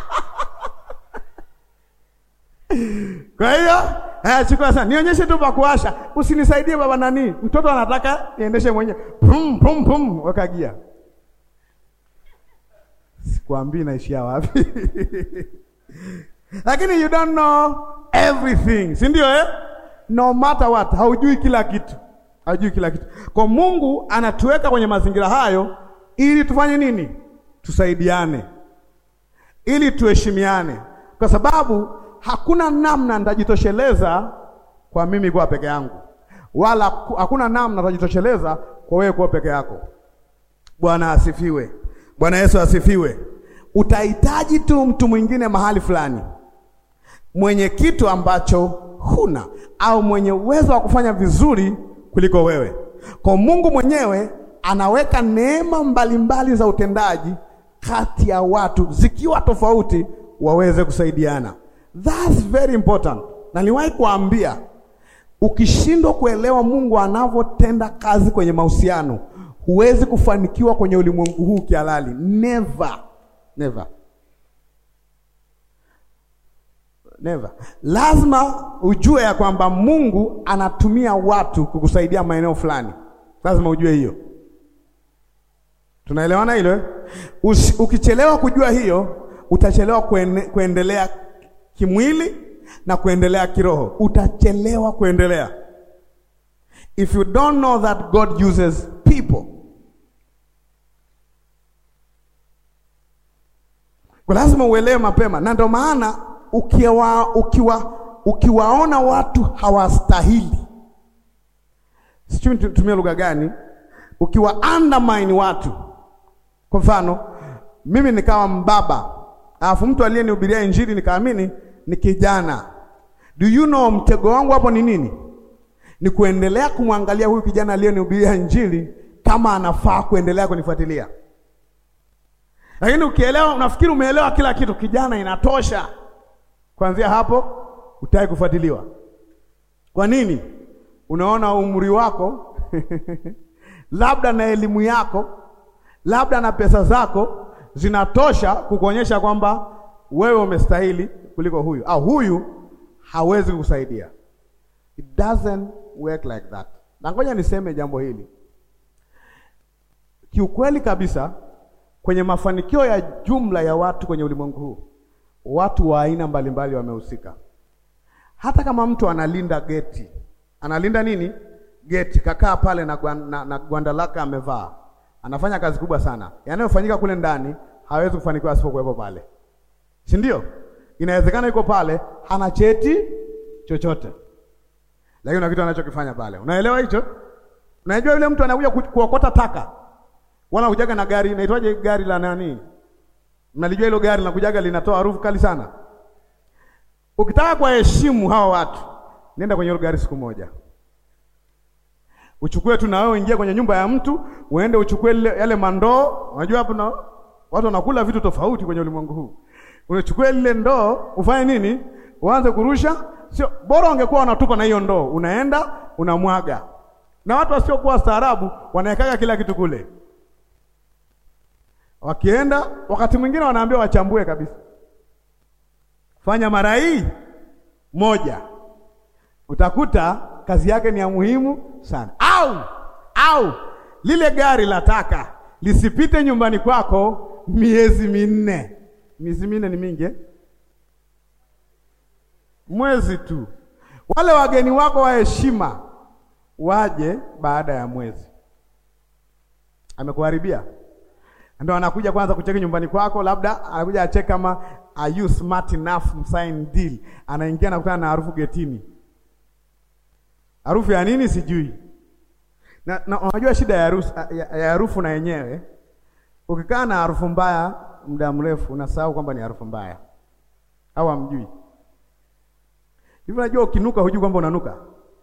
Kwa hiyo, eh, chukua sana. Nionyeshe tu pa kuwasha. Usinisaidie baba nani? Mtoto anataka niendeshe mwenyewe. Pum pum pum weka gia. Sikwambii naishia wapi. Lakini you don't know everything, si ndio eh? No matter what, haujui kila kitu. Haujui kila kitu. Kwa Mungu anatuweka kwenye mazingira hayo ili tufanye nini? Tusaidiane. Ili tuheshimiane. Kwa sababu hakuna namna nitajitosheleza kwa mimi kuwa peke yangu. Wala hakuna namna nitajitosheleza kwa wewe kuwa peke yako. Bwana asifiwe. Bwana Yesu asifiwe. Utahitaji tu mtu mwingine mahali fulani mwenye kitu ambacho huna au mwenye uwezo wa kufanya vizuri kuliko wewe. Kwa Mungu mwenyewe anaweka neema mbalimbali za utendaji kati ya watu zikiwa tofauti waweze kusaidiana. That's very important. Na niwahi kuambia ukishindwa kuelewa Mungu anavyotenda kazi kwenye mahusiano huwezi kufanikiwa kwenye ulimwengu huu kihalali. Never. Never. Never. Lazima ujue ya kwamba Mungu anatumia watu kukusaidia maeneo fulani. Lazima ujue hiyo. Tunaelewana hilo? Ukichelewa kujua hiyo, utachelewa kuene, kuendelea kimwili na kuendelea kiroho. Utachelewa kuendelea. If you don't know that God uses people. Kwa lazima uelewe mapema, na ndio maana ukiwa, ukiwa, ukiwaona watu hawastahili, sijui nitumie lugha gani, ukiwa undermine watu. Kwa mfano mimi nikawa mbaba, alafu mtu aliyenihubiria injili nikaamini ni kijana. Do you know mtego wangu hapo ni nini? ni kuendelea kumwangalia huyu kijana aliyenihubiria Injili kama anafaa kuendelea kunifuatilia. Lakini ukielewa, unafikiri umeelewa kila kitu, kijana, inatosha. Kuanzia hapo utaki kufuatiliwa. Kwa nini? Unaona umri wako labda na elimu yako labda na pesa zako zinatosha kukuonyesha kwamba wewe umestahili kuliko huyu au huyu hawezi kukusaidia. It doesn't work like that. Na ngoja niseme jambo hili kiukweli kabisa, kwenye mafanikio ya jumla ya watu kwenye ulimwengu huu, watu wa aina mbalimbali wamehusika. Hata kama mtu analinda geti, analinda nini? Geti, kakaa pale na, gwan, na, na gwanda lake amevaa, anafanya kazi kubwa sana. Yanayofanyika kule ndani hawezi kufanikiwa asipokuwepo pale, si ndio? Inawezekana yuko pale hana cheti chochote, lakini una kitu anachokifanya pale. Unaelewa hicho? Unajua yule mtu anakuja kuokota taka, wala hujaga na gari, inaitwaje gari la nani? Mnalijua hilo gari linakujaga linatoa harufu kali sana. Ukitaka kuwaheshimu hawa watu, nenda kwenye hilo gari siku moja, uchukue tu na wewe, ingia kwenye nyumba ya mtu, uende uchukue yale mandoo. Unajua hapo na watu wanakula vitu tofauti kwenye ulimwengu huu. Unachukua lile ndoo, ufanye nini? Uanze kurusha. Sio bora ungekuwa unatupa na hiyo ndoo, unaenda unamwaga. Na watu wasiokuwa staarabu wanawekaga kila kitu kule, wakienda wakati mwingine wanaambiwa wachambue kabisa Fanya mara hii moja, utakuta kazi yake ni ya muhimu sana. Au au lile gari la taka lisipite nyumbani kwako miezi minne. Miezi minne ni mingi eh? Mwezi tu. Wale wageni wako wa heshima waje baada ya mwezi, amekuharibia ndio anakuja kwanza kucheki nyumbani kwako, labda anakuja acheki kama are you smart enough msign deal. Anaingia na kukutana na harufu getini. Harufu ya nini sijui. Na, na unajua shida ya harufu ya harufu na yenyewe, ukikaa na harufu mbaya muda mrefu unasahau kwamba ni harufu mbaya, au hamjui hivi? Unajua ukinuka hujui kwamba unanuka,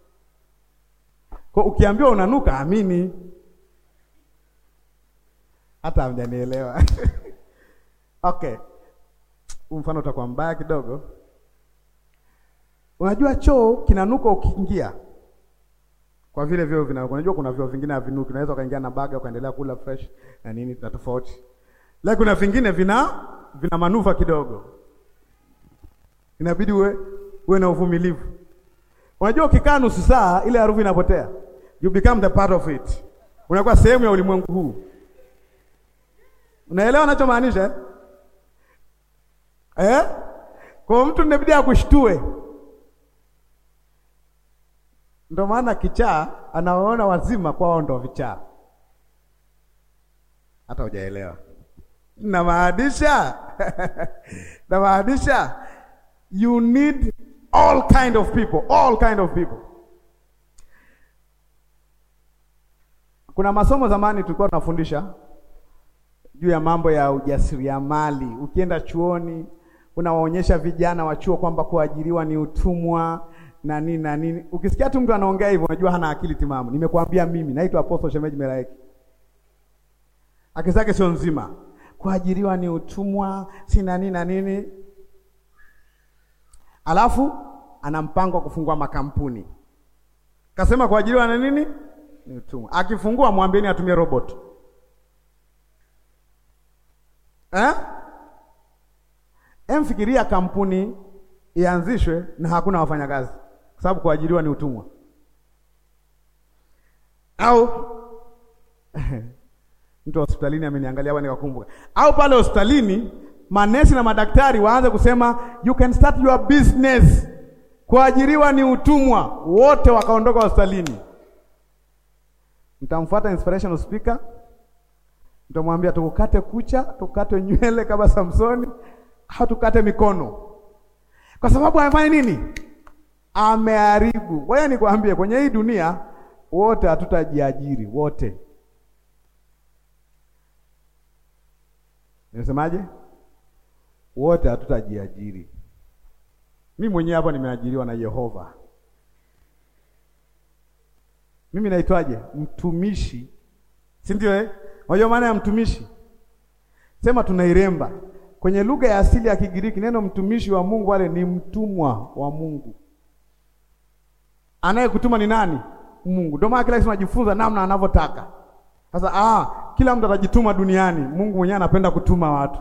kwa ukiambiwa unanuka amini hata hamjanielewa. Okay, mfano utakuwa mbaya kidogo. Unajua choo kinanuka ukiingia, kwa vile vyoo vina, unajua kuna vyoo vingine havinuki, unaweza ukaingia na baga ukaendelea kula fresh na nini, na tofauti. Lakini kuna vingine vina vina manuva kidogo, inabidi uwe uwe na uvumilivu. Unajua ukikaa nusu saa ile harufu inapotea, you become the part of it, unakuwa sehemu ya ulimwengu huu. Unaelewa nachomaanisha eh? Eh? Kwa mtu inabidi akushtue. Ndio maana kichaa anawaona wazima kwao ndo vichaa. Hata hujaelewa namaanisha namaanisha you need all kind of people, all kind of people. Kuna masomo zamani tulikuwa tunafundisha juu ya mambo ya ujasiriamali. Ukienda chuoni, unawaonyesha vijana wa chuo kwamba kuajiriwa ni utumwa na nini na nini. Ukisikia tu mtu anaongea hivyo, unajua hana akili timamu. Nimekuambia mimi, naitwa Apostle Shemeji Melaiki, akili zake sio nzima. Kuajiriwa ni utumwa, si na nini na nini, alafu ana mpango wa kufungua makampuni. Kasema kuajiriwa na nini ni utumwa. Akifungua mwambieni atumie robot Eh? Emfikiria kampuni ianzishwe na hakuna wafanyakazi, kwa sababu kuajiriwa ni utumwa. Au mtu wa hospitalini ameniangalia hapa nikakumbuka, au pale hospitalini manesi na madaktari waanze kusema you can start your business. Kuajiriwa ni utumwa, wote wakaondoka hospitalini. Mtamfuata inspirational speaker Mtamwambia tukukate kucha, tukate nywele kama Samsoni, au tukate mikono, kwa sababu amefanya nini? Ameharibu. Ngoja nikwambie, kwenye hii dunia wote hatutajiajiri wote. Nimesemaje? Wote hatutajiajiri. Mimi mwenyewe hapa nimeajiriwa na Yehova. Mimi naitwaje? Mtumishi, si ndio eh? Unajua maana ya mtumishi? Sema tunairemba kwenye lugha ya asili ya Kigiriki, neno mtumishi wa Mungu wale ni mtumwa wa Mungu. Anayekutuma ni nani? Mungu. Ndio maana kila kitu tunajifunza namna anavyotaka. Sasa ah, kila mtu atajituma duniani. Mungu mwenyewe anapenda kutuma watu.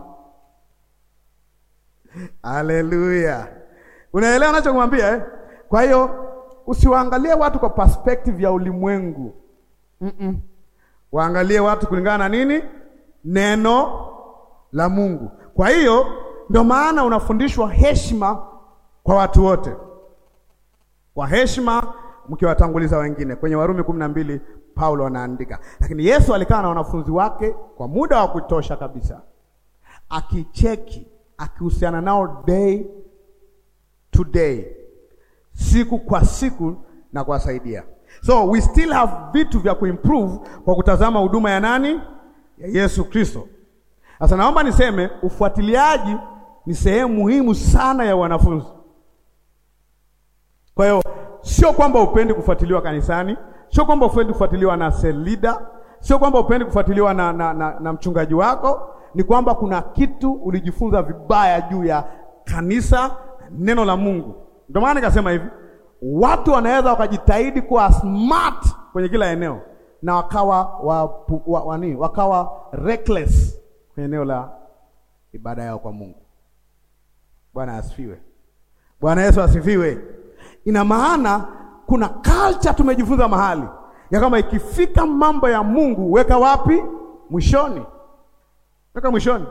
Haleluya. Unaelewa ninachokumwambia eh? Kwa hiyo usiwaangalie watu kwa perspective ya ulimwengu. Mm -mm. Waangalie watu kulingana na nini? Neno la Mungu. Kwa hiyo ndio maana unafundishwa heshima kwa watu wote, kwa heshima mkiwatanguliza wengine. Kwenye Warumi kumi na mbili Paulo anaandika, lakini Yesu alikaa na wanafunzi wake kwa muda wa kutosha kabisa, akicheki, akihusiana nao day to day, siku kwa siku na kuwasaidia. So we still have vitu vya kuimprove kwa kutazama huduma ya nani? Ya Yesu Kristo. Sasa naomba niseme ufuatiliaji ni sehemu muhimu sana ya wanafunzi. Kwa hiyo sio kwamba upendi kufuatiliwa kanisani, sio kwamba upendi kufuatiliwa na cell leader, sio kwamba upendi kufuatiliwa na, na, na, na mchungaji wako, ni kwamba kuna kitu ulijifunza vibaya juu ya kanisa, neno la Mungu. Ndio maana nikasema hivi, watu wanaweza wakajitahidi kuwa smart kwenye kila eneo na wakawa wa, wa, wani, wakawa reckless kwenye eneo la ibada yao kwa Mungu. Bwana asifiwe. Bwana Yesu asifiwe. Ina maana kuna culture tumejifunza mahali ya kama ikifika mambo ya Mungu weka wapi? Mwishoni, weka mwishoni.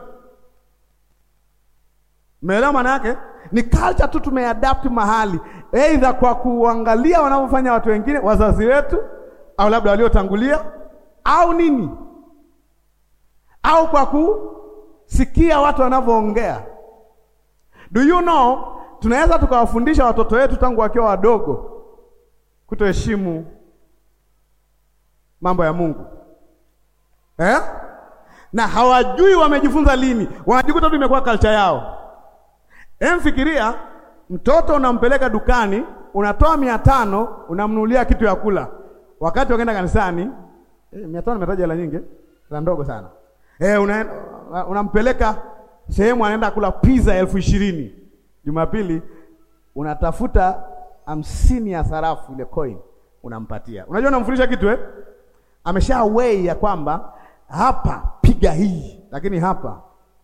Umeelewa maana yake? Ni culture tu tumeadapt mahali, aidha kwa kuangalia wanavyofanya watu wengine, wazazi wetu, au labda waliotangulia, au nini, au kwa kusikia watu wanavyoongea. Do you know, tunaweza tukawafundisha watoto wetu tangu wakiwa wadogo kutoheshimu mambo ya Mungu eh? na hawajui wamejifunza lini, wanajikuta tu imekuwa culture yao. Emfikiria mtoto unampeleka dukani, unatoa mia tano unamnunulia kitu ya kula, wakati wakaenda kanisani eh, mia tano imetaja hela nyingi, hela ndogo sana eh, una, unampeleka sehemu anaenda kula pizza elfu ishirini Jumapili unatafuta hamsini ya sarafu ile coin unampatia. Unajua unamfundisha kitu eh? Amesha wei ya kwamba hapa piga hii, lakini hapa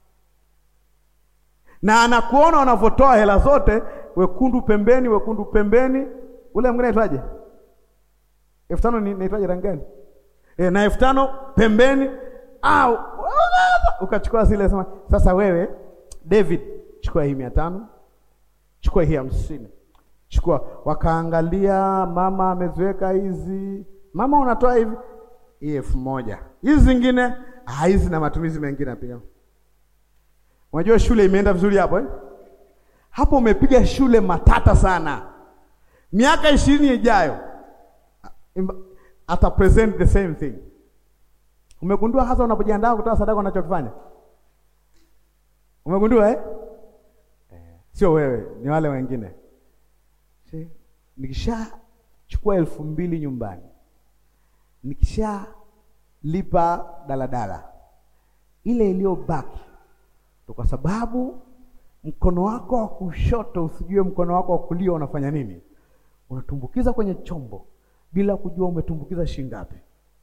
na anakuona unavyotoa hela zote, wekundu pembeni, wekundu pembeni. Ule mwingine aitwaje? elfu tano ni naitwaje rangi gani? E, na elfu tano pembeni au ukachukua zile, sema sasa, wewe David, chukua hii mia tano chukua hii hamsini chukua. Wakaangalia, mama ameziweka hizi, mama unatoa hivi, hii elfu moja hizi zingine hizi na matumizi mengine pia. Unajua shule imeenda vizuri hapo eh? Hapo umepiga shule matata sana. Miaka ishirini ijayo ata present the same thing. Umegundua hasa unapojiandaa kutoa sadaka unachokifanya, umegundua eh? Sio wewe, ni wale wengine. Nikishachukua elfu mbili nyumbani, nikishalipa daladala, ile iliyobaki to, kwa sababu mkono wako wa kushoto usijue mkono wako wa kulia unafanya nini, unatumbukiza kwenye chombo bila kujua umetumbukiza shilingi ngapi.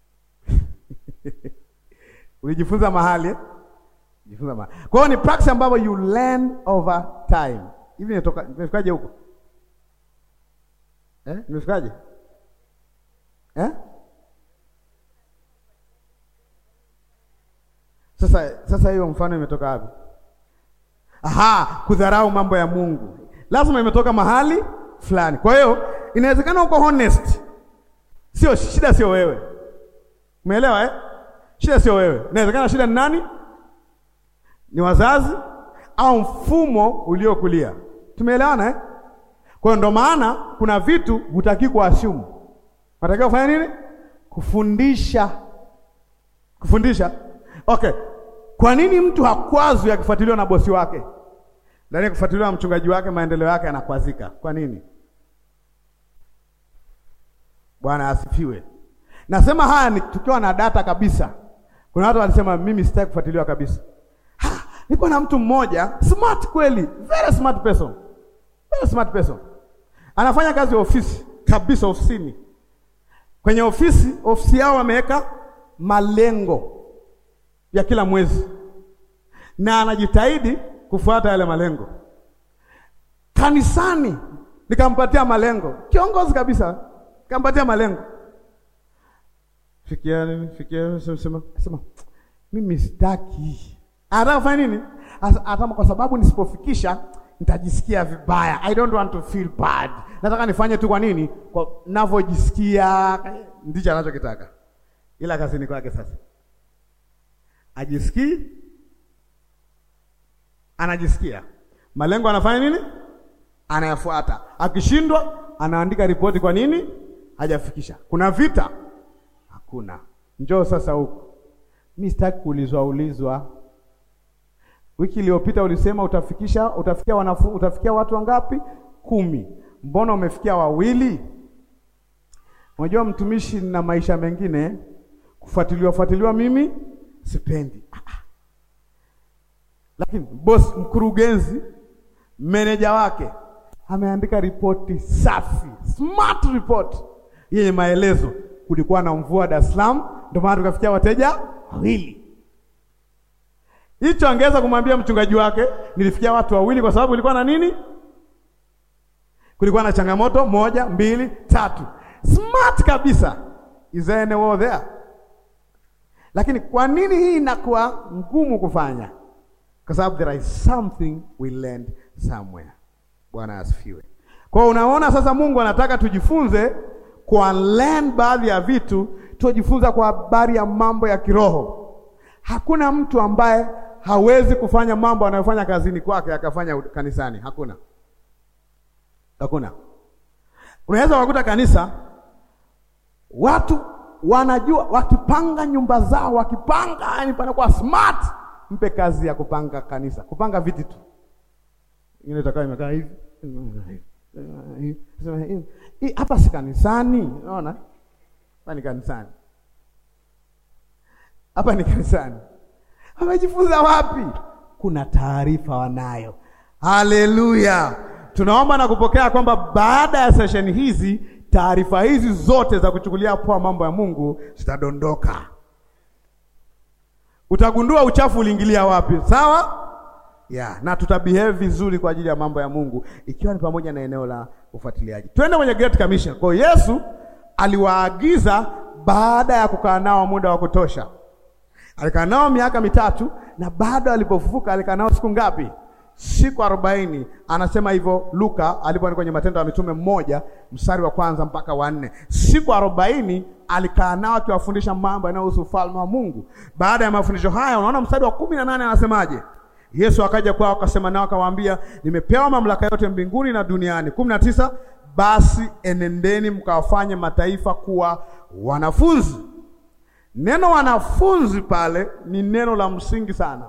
Ulijifunza mahali eh? Jifunza mahali. Kwa hiyo ni practice ambayo you learn over time. Hivi nimetoka nimefikaje huko? Eh? Nimefikaje? Eh? Sasa sasa hiyo mfano imetoka wapi? Aha, kudharau mambo ya Mungu. Lazima imetoka mahali fulani. Kwa hiyo inawezekana uko honest. Sio shida, sio wewe. Umeelewa eh? Shida sio wewe. Inawezekana shida ni nani? Ni wazazi au mfumo uliokulia. Tumeelewana eh? Kwa hiyo ndo maana kuna vitu hutaki kuassume. Unatakiwa kufanya nini? Kufundisha. Kufundisha. Okay. Kwa nini mtu hakwazwi akifuatiliwa na bosi wake? Ndani kufuatiliwa na mchungaji wake, maendeleo yake yanakwazika. Kwa nini? Bwana asifiwe. Nasema haya ni tukiwa na data kabisa. Kuna watu walisema mimi sitaki kufuatiliwa kabisa. Ha, niko na mtu mmoja smart kweli, very smart person, very smart person, anafanya kazi ofisi kabisa, ofisini. Kwenye ofisi ofisi yao wameweka malengo ya kila mwezi, na anajitahidi kufuata yale malengo. Kanisani nikampatia malengo, kiongozi kabisa, nikampatia malengo fikia nini, fikia sema sema, mimi sitaki. Anataka kufanya nini? Hata kwa sababu nisipofikisha nitajisikia vibaya. I don't want to feel bad. Nataka nifanye tu kwa nini? Kwa ninavyojisikia, ndicho anachokitaka. Ila kazini kwake sasa ajisikii, anajisikia malengo, anafanya nini? Anayafuata. Akishindwa anaandika ripoti, kwa nini hajafikisha. Kuna vita Hakuna. Njoo sasa huko. Mimi sitaki kuulizwa ulizwa. Wiki iliyopita ulisema utafikisha utafikia wanafu, utafikia watu wangapi? Kumi. Mbona umefikia wawili? Unajua mtumishi na maisha mengine kufuatiliwa fuatiliwa mimi sipendi. Lakini boss, mkurugenzi, meneja wake ameandika ripoti safi, smart report yenye maelezo kulikuwa na mvua Dar es Salaam, ndio maana tukafikia wateja wawili. Hicho angeweza kumwambia mchungaji wake, nilifikia watu wawili kwa sababu kulikuwa na nini? Kulikuwa na changamoto moja, mbili, tatu. Smart kabisa. Is there any war there? Lakini kwa nini hii inakuwa ngumu kufanya? Kwa sababu there is something we learned somewhere. Bwana asifiwe. Kwa hiyo unaona sasa Mungu anataka tujifunze kwa learn baadhi ya vitu tujifunza kwa habari ya mambo ya kiroho. Hakuna mtu ambaye hawezi kufanya mambo anayofanya kazini kwake akafanya kanisani. Hakuna, hakuna. Unaweza kukuta kanisa watu wanajua, wakipanga nyumba zao, wakipanga yani panakuwa smart. Mpe kazi ya kupanga kanisa, kupanga viti tu, ingine itakaa imekaa hivi hapa si kanisani, unaona? Hapa ni kanisani, hapa ni kanisani. Wamejifunza wapi? Kuna taarifa wanayo. Haleluya! Tunaomba na kupokea kwamba baada ya sesheni hizi taarifa hizi zote za kuchukulia poa mambo ya Mungu zitadondoka. Utagundua uchafu uliingilia wapi, sawa? Yeah, na tutabehave vizuri kwa ajili ya mambo ya Mungu ikiwa ni pamoja na eneo la ufuatiliaji. Twende kwenye Great Commission. Kwa hiyo Yesu aliwaagiza baada ya kukaa nao muda wa kutosha. Alikaa nao miaka mitatu na bado alipofufuka alikaa nao siku ngapi? Siku arobaini. Anasema hivyo Luka alipoandika kwenye Matendo ya Mitume mmoja mstari wa kwanza mpaka wa nne. Siku arobaini alikaa nao akiwafundisha mambo yanayohusu ufalme wa Mungu. Baada ya mafundisho haya, unaona mstari wa kumi na nane anasemaje? Yesu akaja kwao akasema nao akawaambia, nimepewa mamlaka yote mbinguni na duniani. kumi na tisa, basi enendeni mkawafanye mataifa kuwa wanafunzi. Neno wanafunzi pale ni neno la msingi sana,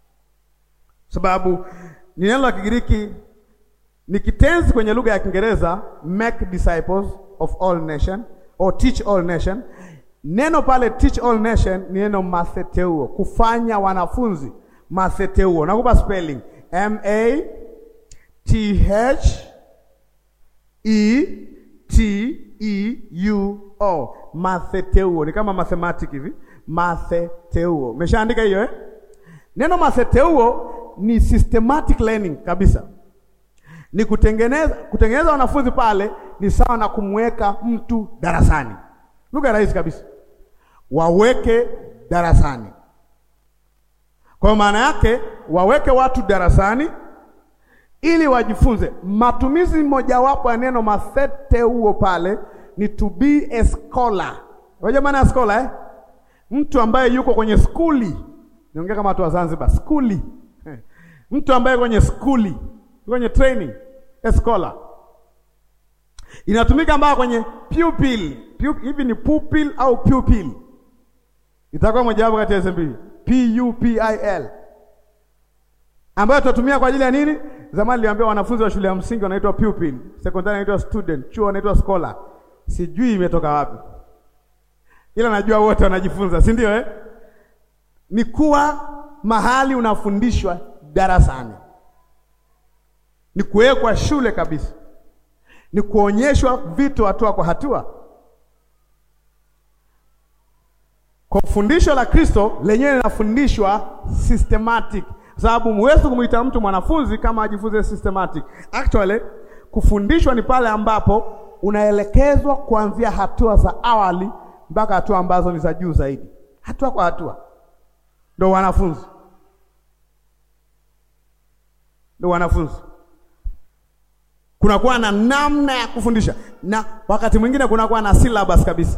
sababu ni neno la Kigiriki, ni kitenzi kwenye lugha ya Kiingereza make disciples of all nation or teach all nation. Neno pale teach all nation ni neno matheteuo, kufanya wanafunzi Matheteuo. Nakupa spelling M A T H E T E U O. Matheteuo ni kama mathematic hivi. Matheteuo. Umeshaandika hiyo eh? Neno matheteuo ni systematic learning kabisa. Ni kutengeneza kutengeneza wanafunzi pale ni sawa na kumweka mtu darasani. Lugha rahisi kabisa. Waweke darasani. Kwa maana yake waweke watu darasani ili wajifunze. Matumizi mojawapo ya neno matheteuo pale ni to be a scholar. Unajua maana ya scholar eh? Mtu ambaye yuko kwenye skuli. Niongea kama watu wa Zanzibar, skuli. Mtu ambaye kwenye skuli, kwenye training, a scholar. Inatumika mbaya kwenye pupil. Hivi ni pupil au pupil? Itakuwa mojawapo kati ya hizo mbili. P U P I L ambayo tutatumia kwa ajili ya nini? Zamani niliwaambia wanafunzi wa shule ya msingi wanaitwa pupil, sekondari wanaitwa student, chuo wanaitwa scholar. Sijui imetoka wapi. ila najua wote wanajifunza, si ndio eh? Ni kuwa mahali unafundishwa darasani, ni kuwekwa shule kabisa, ni kuonyeshwa vitu hatua kwa hatua. Kwa fundisho la Kristo lenyewe linafundishwa systematic, sababu huwezi kumwita mtu mwanafunzi kama ajifunze systematic. Actually, kufundishwa ni pale ambapo unaelekezwa kuanzia hatua za awali mpaka hatua ambazo ni za juu zaidi, hatua kwa hatua, ndio wanafunzi, ndio wanafunzi. Kunakuwa na namna ya kufundisha, na wakati mwingine kunakuwa na syllabus kabisa.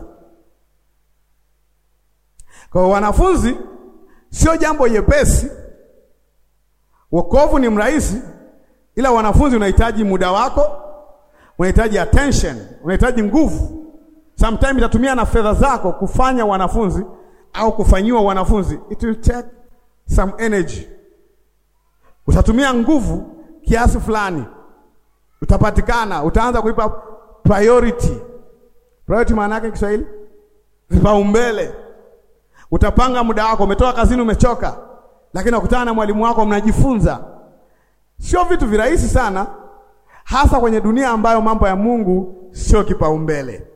Kwa wanafunzi sio jambo jepesi. Wokovu ni mrahisi, ila wanafunzi unahitaji muda wako, unahitaji attention, unahitaji nguvu. Sometimes itatumia na fedha zako kufanya wanafunzi au kufanyiwa wanafunzi, it will take some energy. Utatumia nguvu kiasi fulani, utapatikana, utaanza kuipa priority. Priority maana yake Kiswahili vipaumbele Utapanga muda wako, umetoka kazini, umechoka, lakini ukutana na mwalimu wako, mnajifunza. Sio vitu virahisi sana, hasa kwenye dunia ambayo mambo ya Mungu sio kipaumbele,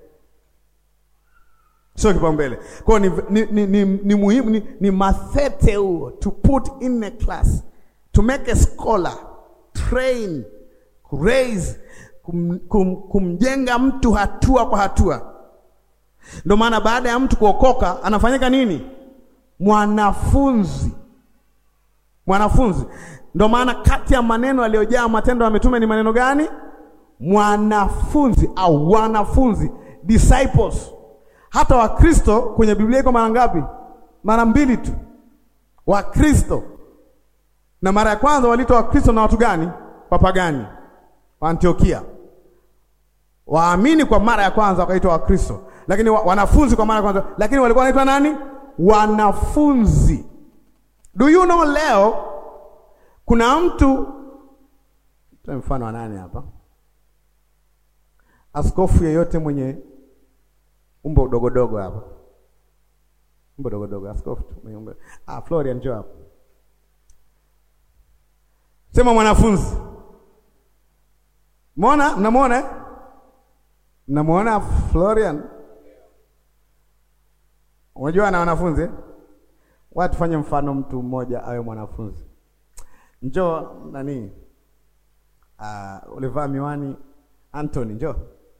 sio kipaumbele. Kwa hiyo ni, ni, ni, ni, ni muhimu ni, ni matheteu to put in a class to make a scholar train raise kum, kum, kumjenga mtu hatua kwa hatua ndio maana baada ya mtu kuokoka anafanyika nini? Mwanafunzi. Mwanafunzi. Ndio maana kati ya maneno aliyojaa Matendo ya Mitume ni maneno gani? Mwanafunzi au wanafunzi, disciples. Hata Wakristo kwenye Biblia iko mara ngapi? Mara mbili tu. Wakristo na mara ya kwanza waliitwa Wakristo na watu gani? Wapagani wa Antiokia. Waamini kwa mara ya kwanza wakaitwa Wakristo lakini wa, wanafunzi kwa mara kwanza, lakini walikuwa wanaitwa nani? Wanafunzi. Do you know, leo kuna mtu mfano wa nani hapa, askofu yeyote mwenye umbo dogodogo hapa, umbo dogodogo, askofu tu mwenye umbo ah, Florian njoo hapa, sema mwanafunzi. Muona, mnamwona eh? Mnamwona Florian Unajua na wanafunzi watu fanye mfano, mtu mmoja awe mwanafunzi. Njoo nani, uh, ulivaa miwani Anthony, njoo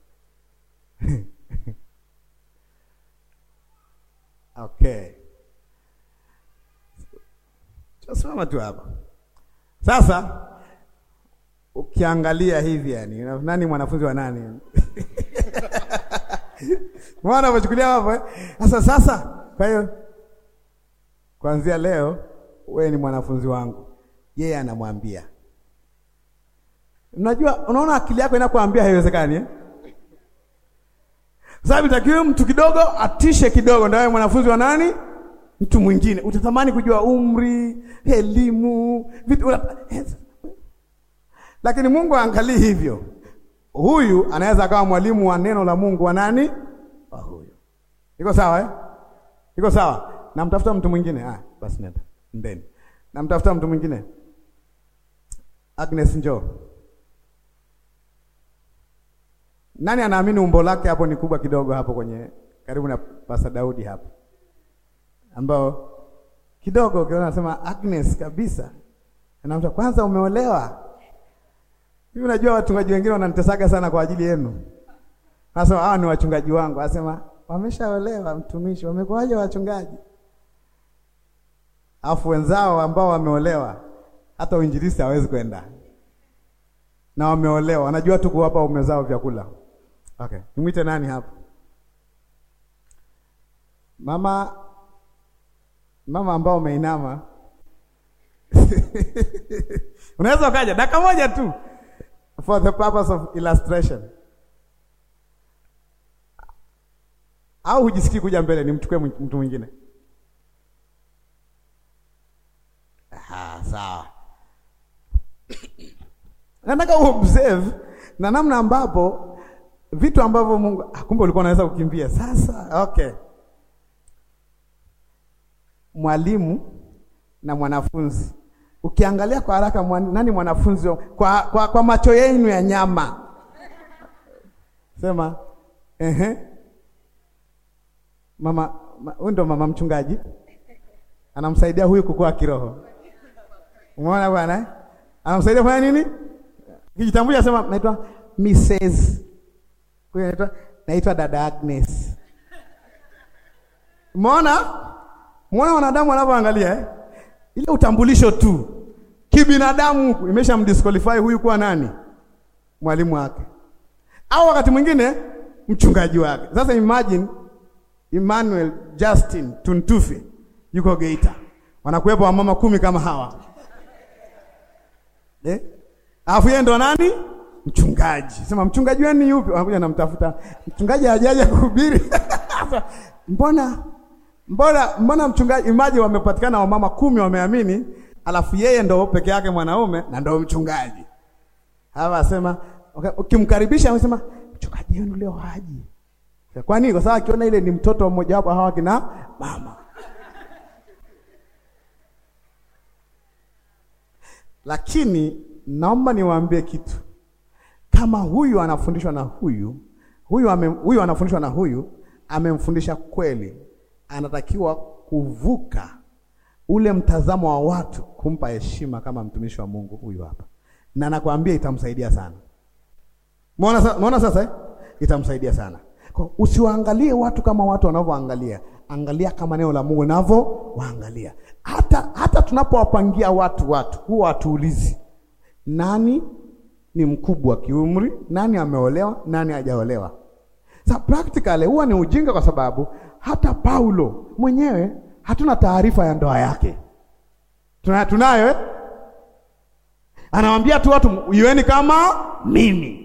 okay, simama tu hapa sasa. Ukiangalia hivi, yani nani mwanafunzi wa nani? Mwana umechukulia hapo eh? Sasa sasa, kwa hiyo kuanzia leo wewe ni mwanafunzi wangu. Yeye anamwambia. Unajua, unaona akili yako inakuambia haiwezekani eh? Sababu itakiwa mtu kidogo atishe kidogo ndio wewe mwanafunzi wa nani? Mtu mwingine. Utatamani kujua umri, elimu, vitu lakini Mungu aangalii hivyo. Huyu anaweza akawa mwalimu wa neno la Mungu wa nani? Wa huyu. Iko sawa eh? Iko sawa. Namtafuta mtu mwingine. Ah, basi nenda. Ndeni. Namtafuta mtu mwingine. Agnes njoo. Nani anaamini umbo lake hapo ni kubwa kidogo hapo kwenye karibu na Pastor Daudi hapo. Ambao kidogo ukiona nasema Agnes kabisa. Anamta kwanza umeolewa. Hivi unajua wachungaji wengine wananitesaga sana kwa ajili yenu. Anasema hawa ni wachungaji wangu. Anasema wameshaolewa mtumishi, wamekuwaje wachungaji? Alafu wenzao ambao wameolewa hata uinjilisti hawezi kwenda. Na wameolewa, wanajua tu kuwapa ume zao vyakula. Okay, nimwite nani hapa? Mama mama ambao umeinama. Unaweza ukaja dakika moja tu for the purpose of illustration. Au hujisikii kuja mbele nimchukue mtu mwingine? Ah, sawa. Nataka uobserve na namna ambapo vitu ambavyo Mungu ah, kumbe ulikuwa unaweza kukimbia. Sasa okay. mwalimu na mwanafunzi. Ukiangalia kwa haraka mwan, nani mwanafunzi kwa, kwa, kwa macho yenu ya nyama sema ehe, mama huyu ndo mama mchungaji anamsaidia huyu kukua kiroho. Umeona bwana, anamsaidia kufanya nini? Kijitambulisha sema naitwa Mrs. Huyu anaitwa naitwa dada Agnes. Umeona? Muona wanadamu wanavyoangalia eh? Ile utambulisho tu kibinadamu imesha mdisqualify huyu kuwa nani? Mwalimu wake, au wakati mwingine mchungaji wake. Sasa imagine Emmanuel Justin Tuntufi yuko Geita, wanakuwepo wamama kumi kama hawa eh? Alafu yeye ndo nani? Mchungaji. Sema mchungaji wenu ni yupi? Wanakuja namtafuta mchungaji, hajaja kuhubiri mbona mbona mbona mchungaji imaji, wamepatikana wamama kumi wameamini, alafu yeye ndo peke yake mwanaume na ndo mchungaji. Hawa asema ukimkaribisha, okay, amesema mchungaji wenu leo haji. Kwa nini? Kwa sababu akiona ile ni mtoto mmoja wapo hawa kina mama. Lakini naomba niwaambie kitu, kama huyu anafundishwa na huyu huyu ame, huyu anafundishwa na huyu amemfundisha kweli, anatakiwa kuvuka ule mtazamo wa watu kumpa heshima kama mtumishi wa Mungu huyu hapa, na nakwambia itamsaidia sana. Umeona sasa eh? Itamsaidia sana kwa, usiwaangalie watu kama watu wanavyoangalia, angalia kama neno la Mungu linavyowaangalia. Hata hata tunapowapangia watu watu huwa watuulizi nani ni mkubwa kiumri, nani ameolewa, nani hajaolewa. Sa practically huwa ni ujinga, kwa sababu hata Paulo mwenyewe hatuna taarifa ya ndoa yake. Tuna, tunayo eh? Anawaambia tu watu iweni kama mimi,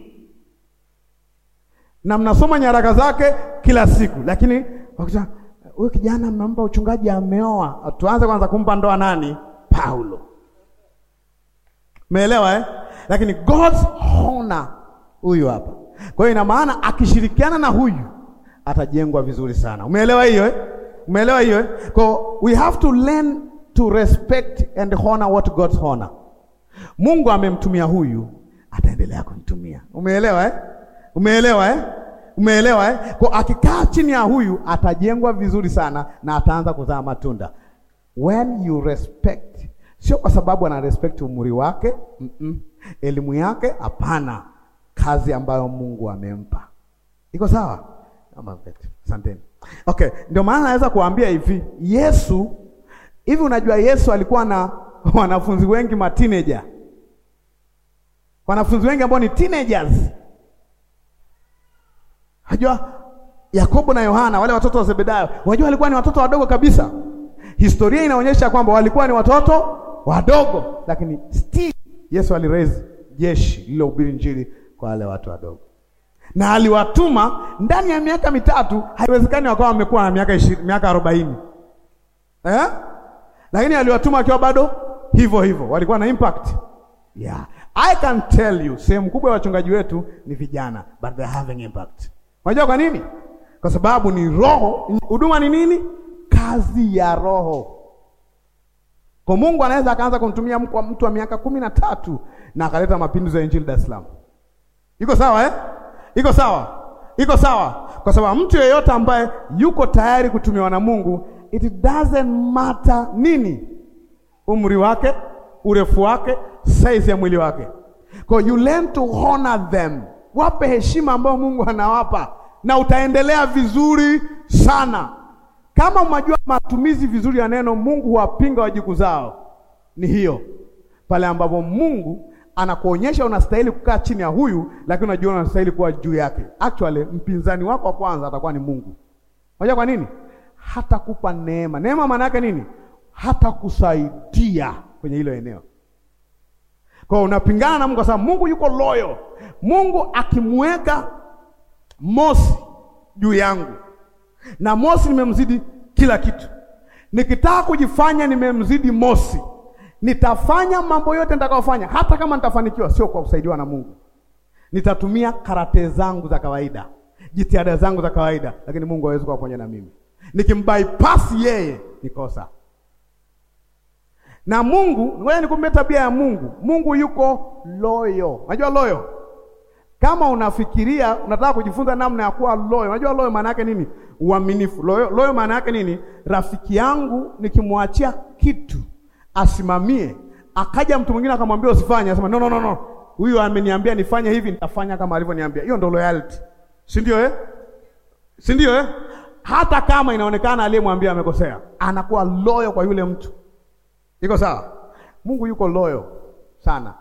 na mnasoma nyaraka zake kila siku, lakini wakisema huyu kijana mmempa uchungaji, ameoa, tuanze kwanza kumpa ndoa nani? Paulo. Umeelewa eh? Lakini God's honor huyu hapa. Kwa hiyo ina maana akishirikiana na huyu atajengwa vizuri sana. Umeelewa hiyo eh? Umeelewa hiyo eh? Kwa we have to learn to respect and honor what God's honor. Mungu amemtumia huyu, ataendelea kumtumia. Umeelewa eh? Umeelewa eh? Umeelewa eh? Kwa akikaa chini ya huyu atajengwa vizuri sana na ataanza kuzaa matunda. When you respect, sio kwa sababu ana respect umri wake, mm -mm. Elimu yake hapana, kazi ambayo Mungu amempa. Iko sawa? Asanteni. Okay, ndio maana naweza kuambia hivi, Yesu hivi, unajua Yesu alikuwa na wanafunzi wengi ma teenager. Wanafunzi wengi ambao ni teenagers. Unajua Yakobo na Yohana wale watoto wa Zebedayo, unajua walikuwa ni watoto wadogo kabisa. Historia inaonyesha kwamba walikuwa ni watoto wadogo, lakini still Yesu aliraise jeshi lililohubiri Injili kwa wale watu wadogo, na aliwatuma ndani ya miaka mitatu. Haiwezekani wakawa wamekuwa na miaka ishirini, miaka arobaini eh? Lakini aliwatuma akiwa bado hivyo hivyo, walikuwa na impact yeah. I can tell you sehemu kubwa ya wachungaji wetu ni vijana, but they are having impact. Unajua kwa nini? Kwa sababu ni roho. Huduma ni nini? Kazi ya Roho. Kwa Mungu anaweza akaanza kumtumia mtu wa miaka kumi na tatu na akaleta mapinduzi ya injili Dar es Salaam. Iko sawa eh? Iko sawa, iko sawa, kwa sababu mtu yeyote ambaye yuko tayari kutumiwa na Mungu, it doesn't matter nini, umri wake, urefu wake, size ya mwili wake. Kwa you learn to honor them, wape heshima ambayo Mungu anawapa, na utaendelea vizuri sana. Kama unajua matumizi vizuri ya neno, Mungu huwapinga wajiku zao, ni hiyo pale ambapo Mungu anakuonyesha unastahili kukaa chini ya huyu, lakini unajua unastahili kuwa juu yake. Actually, mpinzani wako wa kwanza atakuwa ni Mungu. Unajua kwa nini? Hatakupa neema. Neema maana yake nini? Hatakusaidia kwenye hilo eneo. Kwa hiyo unapingana na Mungu kwa sababu Mungu yuko loyo. Mungu akimweka Mosi juu yangu, na Mosi nimemzidi kila kitu, nikitaka kujifanya nimemzidi Mosi nitafanya mambo yote nitakayofanya, hata kama nitafanikiwa, sio kwa kusaidiwa na Mungu. Nitatumia karate zangu za kawaida, jitihada zangu za kawaida, lakini Mungu hawezi kuwa pamoja na mimi. Nikimbypass yeye ni kosa. Na Mungu, ngoja nikumbe tabia ya Mungu. Mungu yuko loyo. Unajua loyo? Kama unafikiria unataka kujifunza namna ya kuwa loyo, unajua loyo maana yake nini? Uaminifu. Loyo, loyo maana yake nini? Rafiki yangu nikimwachia kitu asimamie, akaja mtu mwingine akamwambia usifanye, asema no, no, no, no, huyu ameniambia nifanye hivi, nitafanya kama alivyoniambia. Hiyo ndo loyalty, si ndio eh? si ndio eh? Hata kama inaonekana aliyemwambia amekosea, anakuwa loyo kwa yule mtu. Iko sawa? Mungu yuko loyo sana.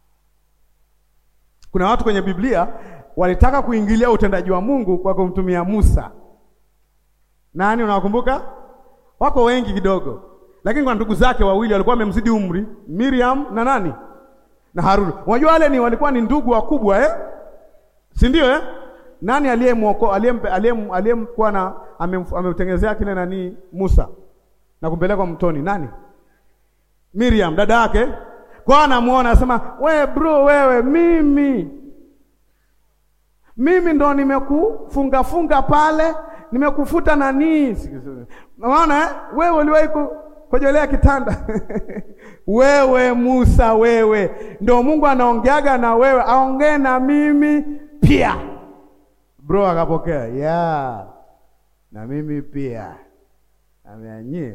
Kuna watu kwenye Biblia walitaka kuingilia utendaji wa Mungu kwa kumtumia Musa. Nani unawakumbuka? Wako wengi kidogo, lakini kwa ndugu zake wawili walikuwa wamemzidi umri, Miriam na nani na Haruni. Unajua wale ni walikuwa ni ndugu wakubwa eh? si ndio eh? Nani aliyemwoko aliyemkuwa na amemtengenezea kile nani Musa na kumpeleka mtoni? Nani? Miriam, dada yake. Kwa anamuona anasema, we bro, wewe mimi mimi ndo nimekufunga funga pale, nimekufuta nani, unaona eh? Wewe uliwahi kujolea kitanda wewe Musa, wewe ndo Mungu anaongeaga na wewe, aongee na mimi pia. Bro akapokea ya na mimi pia ameanyie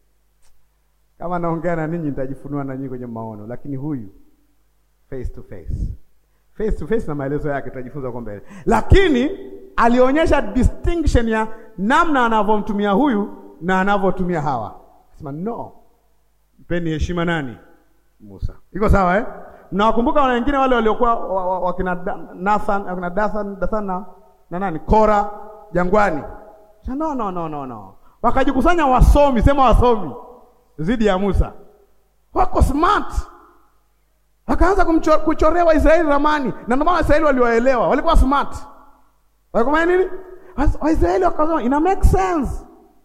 kama naongea na ninyi nitajifunua na nyinyi kwenye maono, lakini huyu face to face, face to face na maelezo yake tutajifunza kwa mbele, lakini alionyesha distinction ya namna anavyomtumia huyu na anavyotumia hawa. Sema no, mpeni heshima nani? Musa. Iko sawa eh? Mnawakumbuka wale wengine wale waliokuwa wakina Nathan, wakina Dathan, Dathan na, na nani? Kora jangwani. No, no, no, no, no. Wakajikusanya wasomi, sema wasomi zidi ya Musa, wako smart, wakaanza kuchorea Waisraeli ramani, na ndio maana Waisraeli waliwaelewa, walikuwa smart. Walikuwa nini? Waisraeli wakasema ina make sense,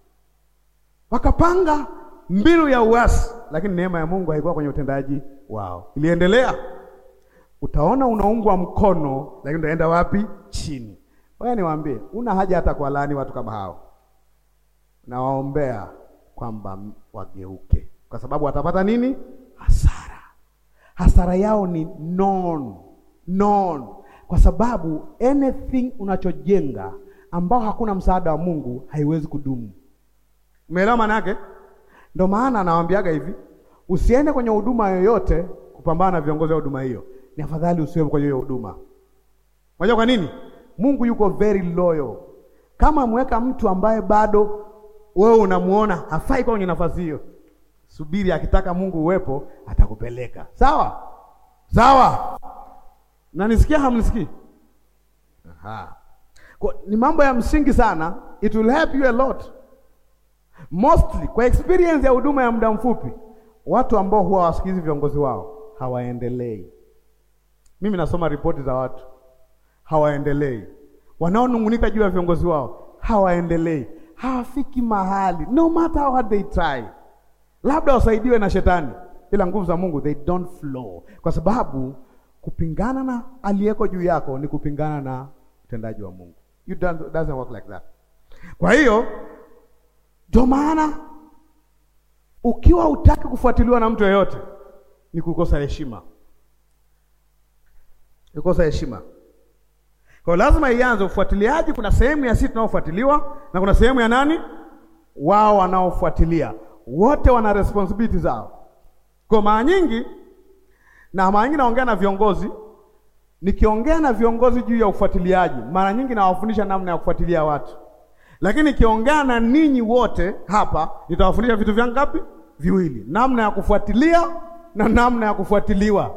wakapanga mbinu ya uasi, lakini neema ya Mungu haikuwa kwenye utendaji wao, iliendelea. Utaona unaungwa mkono, lakini utaenda wapi? Chini. Wewe niwaambie, una haja hata kwa laani watu kama hao, nawaombea kwamba wageuke, kwa sababu watapata nini? Hasara. Hasara yao ni non non, kwa sababu anything unachojenga ambao hakuna msaada wa Mungu haiwezi kudumu. Umeelewa maana yake? Ndio maana anawaambiaga hivi, usiende kwenye huduma yoyote kupambana na viongozi wa huduma hiyo, ni afadhali usiwe kwenye hiyo huduma. Unajua kwa nini? Mungu yuko very loyal. Kama ameweka mtu ambaye bado wewe unamuona hafai kwa kwenye nafasi hiyo, subiri, akitaka Mungu uwepo atakupeleka. Sawa sawa, nanisikia hamnisikii? Aha, kwa ni mambo ya msingi sana, it will help you a lot mostly. Kwa experience ya huduma ya muda mfupi, watu ambao huwa wasikizi viongozi wao hawaendelei. Mimi nasoma ripoti za watu hawaendelei, wanaonung'unika juu ya viongozi wao hawaendelei hawafiki mahali, no matter how hard they try. Labda wasaidiwe na shetani, ila nguvu za Mungu they don't flow, kwa sababu kupingana na aliyeko juu yako ni kupingana na utendaji wa Mungu. You don't, doesn't work like that. Kwa hiyo ndio maana ukiwa utaki kufuatiliwa na mtu yeyote ni kukosa heshima, kukosa heshima. Kwa lazima ianze ufuatiliaji. Kuna sehemu ya sisi tunaofuatiliwa na kuna sehemu ya nani, wao wanaofuatilia. Wote wana responsibility zao. Kwa mara nyingi, na mara nyingi naongea na viongozi, nikiongea na viongozi juu ya ufuatiliaji, mara nyingi nawafundisha namna ya kufuatilia watu, lakini nikiongea na ninyi wote hapa, nitawafundisha vitu vya ngapi? Viwili, namna ya kufuatilia na namna ya kufuatiliwa.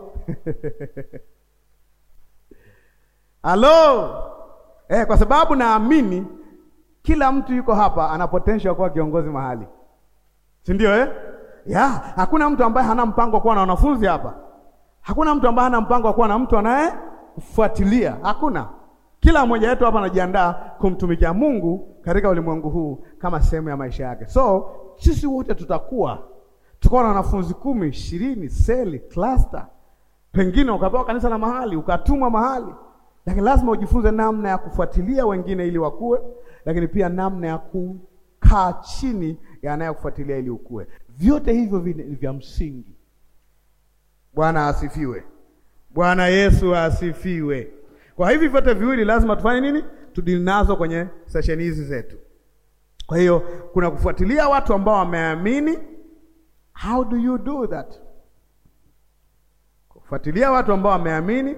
Halo. Eh, kwa sababu naamini kila mtu yuko hapa ana potential kuwa kiongozi mahali, si ndio eh? Ya, hakuna mtu ambaye hana mpango wa kuwa na wanafunzi hapa. Hakuna mtu ambaye hana mpango wa kuwa na mtu anayefuatilia. Hakuna. Kila mmoja wetu hapa anajiandaa kumtumikia Mungu katika ulimwengu huu kama sehemu ya maisha yake. So sisi wote tutakuwa tukawa na wanafunzi kumi, ishirini, seli, cluster, pengine ukapewa kanisa la mahali, ukatumwa mahali lakini lazima ujifunze namna ya kufuatilia wengine ili wakue, lakini pia namna ya kukaa chini ya anayekufuatilia ili ukue. Vyote hivyo ni vya msingi. Bwana asifiwe. Bwana Yesu asifiwe. Kwa hivi vyote viwili lazima tufanye nini? Tudili nazo kwenye sesheni hizi zetu. Kwa hiyo kuna kufuatilia watu ambao wameamini. How do you do that? Kufuatilia watu ambao wameamini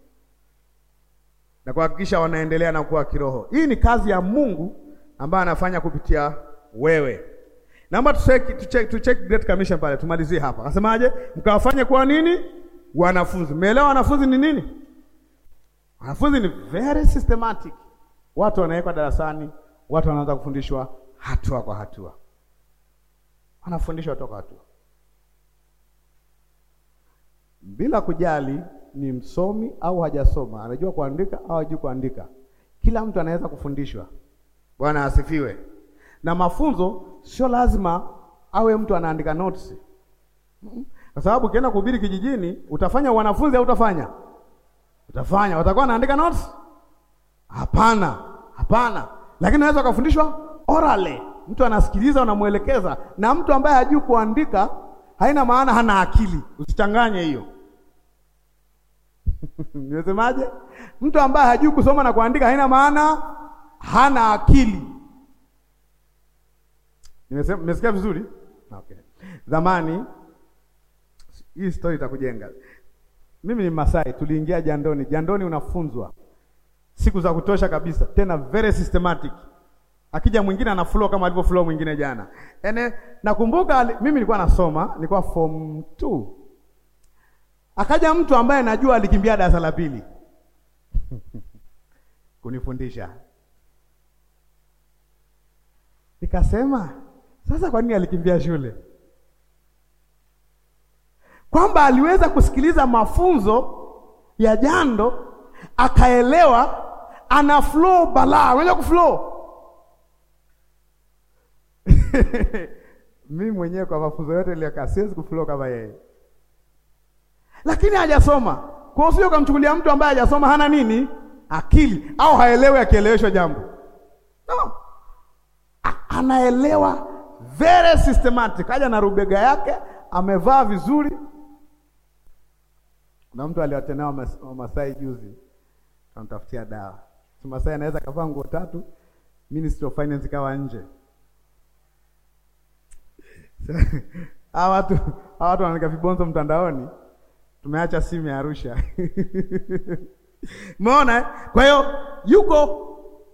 na kuhakikisha wanaendelea na kuwa kiroho. Hii ni kazi ya Mungu ambayo anafanya kupitia wewe. Naomba tucheck tucheck tucheck Great Commission pale, tumalizie hapa. Akasemaje? Mkawafanye kuwa nini? Wanafunzi. Umeelewa wanafunzi ni nini? Wanafunzi ni very systematic. Watu wanawekwa darasani, watu wanaanza kufundishwa hatua kwa hatua, wanafundishwa hatua kwa hatua bila kujali ni msomi au hajasoma, anajua kuandika au hajui kuandika. Kila mtu anaweza kufundishwa. Bwana asifiwe. Na mafunzo sio lazima awe mtu anaandika notes, kwa sababu ukienda kuhubiri kijijini utafanya wanafunzi au utafanya utafanya, watakuwa wanaandika notes? Hapana, hapana. Lakini unaweza ukafundishwa orally, mtu anasikiliza, unamwelekeza. Na mtu ambaye hajui kuandika haina maana hana akili, usichanganye hiyo. Nimesemaje? Mtu ambaye hajui kusoma na kuandika haina maana hana akili. Nimesema, nimesikia vizuri? Okay. Zamani hii story itakujenga. Mimi ni Masai, tuliingia jandoni. Jandoni unafunzwa siku za kutosha kabisa, tena very systematic. Akija mwingine ana flow kama alivyo flow mwingine jana. Ene, nakumbuka mimi nilikuwa nasoma, nilikuwa form 2. Akaja mtu ambaye najua alikimbia darasa la pili kunifundisha. Nikasema, sasa kwa nini alikimbia shule? Kwamba aliweza kusikiliza mafunzo ya jando akaelewa, ana flow balaa, unaweza kuflow mimi mwenyewe kwa mafunzo yote niliyokaa siwezi kuflow kama yeye, lakini hajasoma. Kwa hiyo ukamchukulia mtu ambaye hajasoma hana nini akili au haelewi akieleweshwa jambo no. Anaelewa very systematic, aja na rubega yake, amevaa vizuri. Kuna mtu aliwatenea Wamasai juzi, tunamtafutia dawa. Masai anaweza kavaa nguo tatu, Ministry of Finance ikawa nje hawa watu hawa watu wanaandika vibonzo mtandaoni, tumeacha simu ya Arusha umeona. Kwa hiyo yuko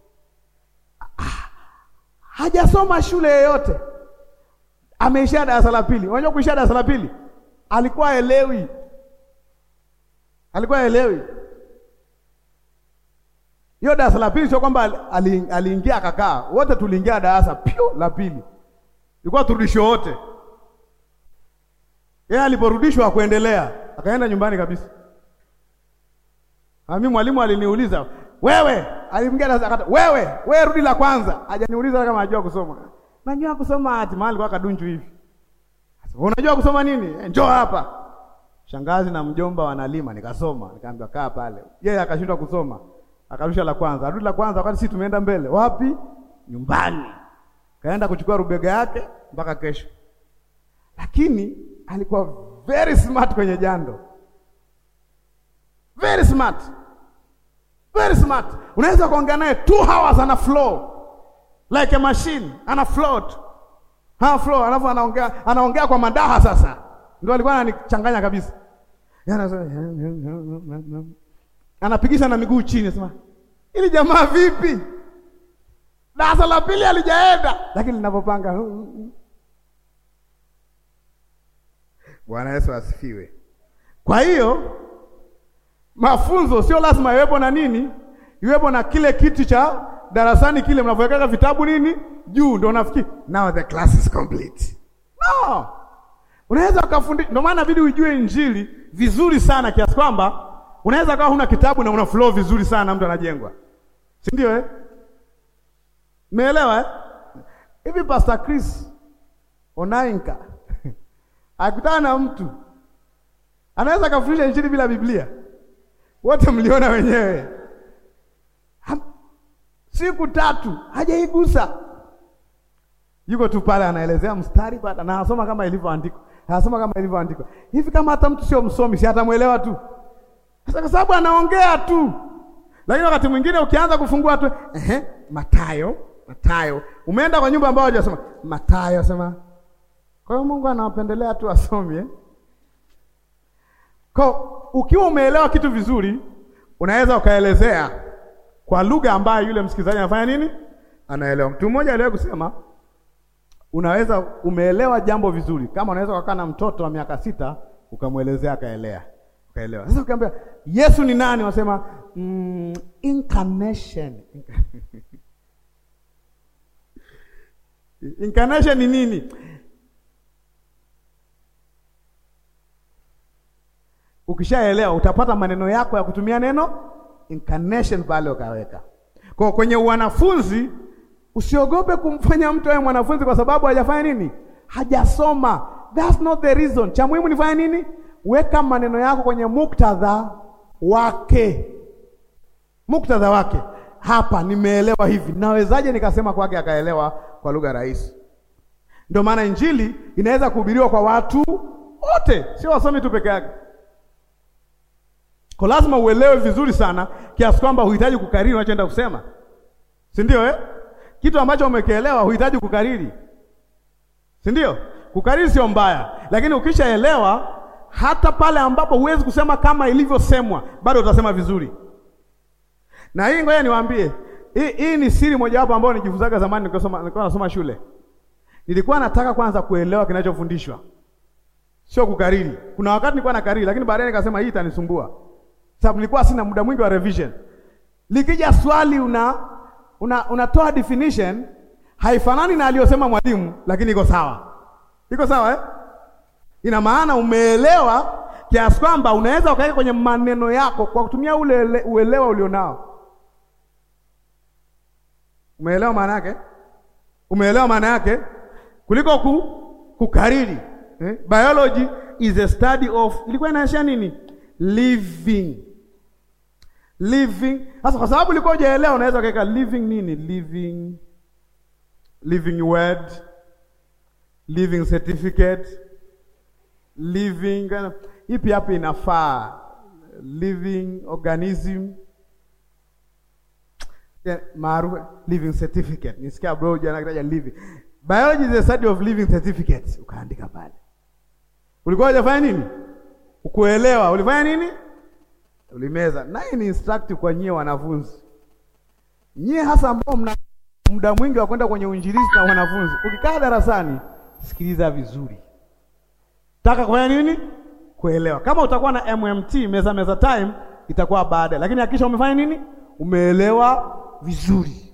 hajasoma shule yoyote, ameishia darasa la pili. Unajua kuishia darasa la pili, alikuwa elewi, alikuwa elewi hiyo darasa la pili. Sio kwamba aliingia akakaa, wote tuliingia darasa pio la pili ilikuwa turudishwe wote. Yeye aliporudishwa akuendelea, akaenda nyumbani kabisa. Mimi mwalimu aliniuliza, wewe, alimgia darasa akata, wewe, wewe rudi la kwanza. Hajaniuliza kama najua kusoma. Najua kusoma ati mahali kwa kadunju hivi. Unajua kusoma nini? Njoo hapa. Shangazi na mjomba wanalima, nikasoma, nikaambiwa kaa pale. Yeye akashindwa kusoma. Akarusha la kwanza, arudi la kwanza wakati sisi tumeenda mbele. Wapi? Nyumbani. Kaenda kuchukua rubega yake mpaka kesho, lakini alikuwa very smart kwenye jando, very smart, very smart. Unaweza kuongea naye two hours ana flow like a machine, ana float ha flow, alafu anaongea anaongea kwa madaha. Sasa ndio alikuwa ananichanganya kabisa, anapigisha na miguu chini, sema ili jamaa vipi? darasa la pili alijaenda, lakini linapopanga. Bwana Yesu asifiwe. Kwa hiyo mafunzo sio lazima iwepo na nini, iwepo na kile kiti cha darasani kile mnavyoweka vitabu nini juu, ndio unafikiri now the class is complete. No, unaweza ukafundisha. Ndio maana inabidi ujue injili vizuri sana kiasi kwamba unaweza kawa huna kitabu na una flow vizuri sana, mtu anajengwa, si ndio eh? Meelewa eh? Hivi Pastor Chris Onainka akutana na mtu anaweza kafundisha injili bila Biblia? Wote mliona wenyewe, siku tatu hajaigusa. yuko tu pale anaelezea mstari baada na anasoma kama ilivyoandikwa, anasoma kama ilivyoandikwa hivi. Kama hata mtu sio msomi, si atamwelewa tu, sasa kwa sababu anaongea tu. Lakini wakati mwingine ukianza kufungua tu ehe, Mathayo, Mathayo, umeenda kwa nyumba ambayo hajasoma Mathayo, sema kwa hiyo Mungu anawapendelea tu wasomi eh? Kwa ukiwa umeelewa kitu vizuri, unaweza ukaelezea kwa lugha ambayo yule msikilizaji anafanya nini, anaelewa. Mtu mmoja aliwahi kusema, unaweza umeelewa jambo vizuri kama unaweza kukaa na mtoto wa miaka sita ukamwelezea akaelea, ukaelewa. Sasa ukiambia Yesu ni nani, wasema mm, incarnation incarnation ni nini? Ukishaelewa utapata maneno yako ya kutumia neno incarnation pale ukaweka. Kwa kwenye wanafunzi usiogope kumfanya mtu awe mwanafunzi kwa sababu hajafanya nini? Hajasoma. That's not the reason. Cha muhimu nifanya nini? Weka maneno yako kwenye muktadha wake. Muktadha wake. Hapa nimeelewa hivi. Nawezaje nikasema kwake akaelewa kwa lugha rahisi? Ndio maana injili inaweza kuhubiriwa kwa watu wote, sio wasomi tu peke yake. Kwa lazima uelewe vizuri sana kiasi kwamba huhitaji kukariri unachoenda kusema, si ndio eh? Kitu ambacho umekielewa huhitaji kukariri, si ndio? Kukariri sio mbaya, lakini ukishaelewa, hata pale ambapo huwezi kusema kama ilivyosemwa, bado utasema vizuri. Na hii ngoja niwaambie, hii, hii ni siri mojawapo ambayo nijifunzaga zamani nilikuwa nilikuwa nasoma shule. Nilikuwa nataka kwanza kuelewa kinachofundishwa, sio kukariri. Kuna wakati nilikuwa nakariri, lakini baadaye nikasema hii itanisumbua sababu nilikuwa sina muda mwingi wa revision. Likija swali una una unatoa definition haifanani na aliyosema mwalimu, lakini iko sawa, iko sawa eh? Ina maana umeelewa kiasi kwamba unaweza ukaweka kwenye maneno yako kwa kutumia ule uelewa ulionao. Umeelewa maana yake? Umeelewa maana yake kuliko ku, kukariri eh? Biology is a study of, ilikuwa inaashiria nini? Living living. Sasa kwa sababu ulikuwa hujaelewa, unaweza kuweka living nini? Living, living word, living certificate, living ipi hapa inafaa, living organism maarufu living certificate. Nisikia bro jana kitaja living biology is a study of living certificates, ukaandika pale. Ulikuwa hujafanya nini? Ukuelewa, ulifanya nini? Ulimeza. Na hii ni instructive kwa nyie wanafunzi, nyie hasa ambao mna muda mwingi wa kwenda kwenye uinjilisti na wanafunzi. Ukikaa darasani, sikiliza vizuri, taka kufanya nini? Kuelewa. Kama utakuwa na MMT meza meza time itakuwa baada, lakini hakikisha umefanya nini? Umeelewa vizuri.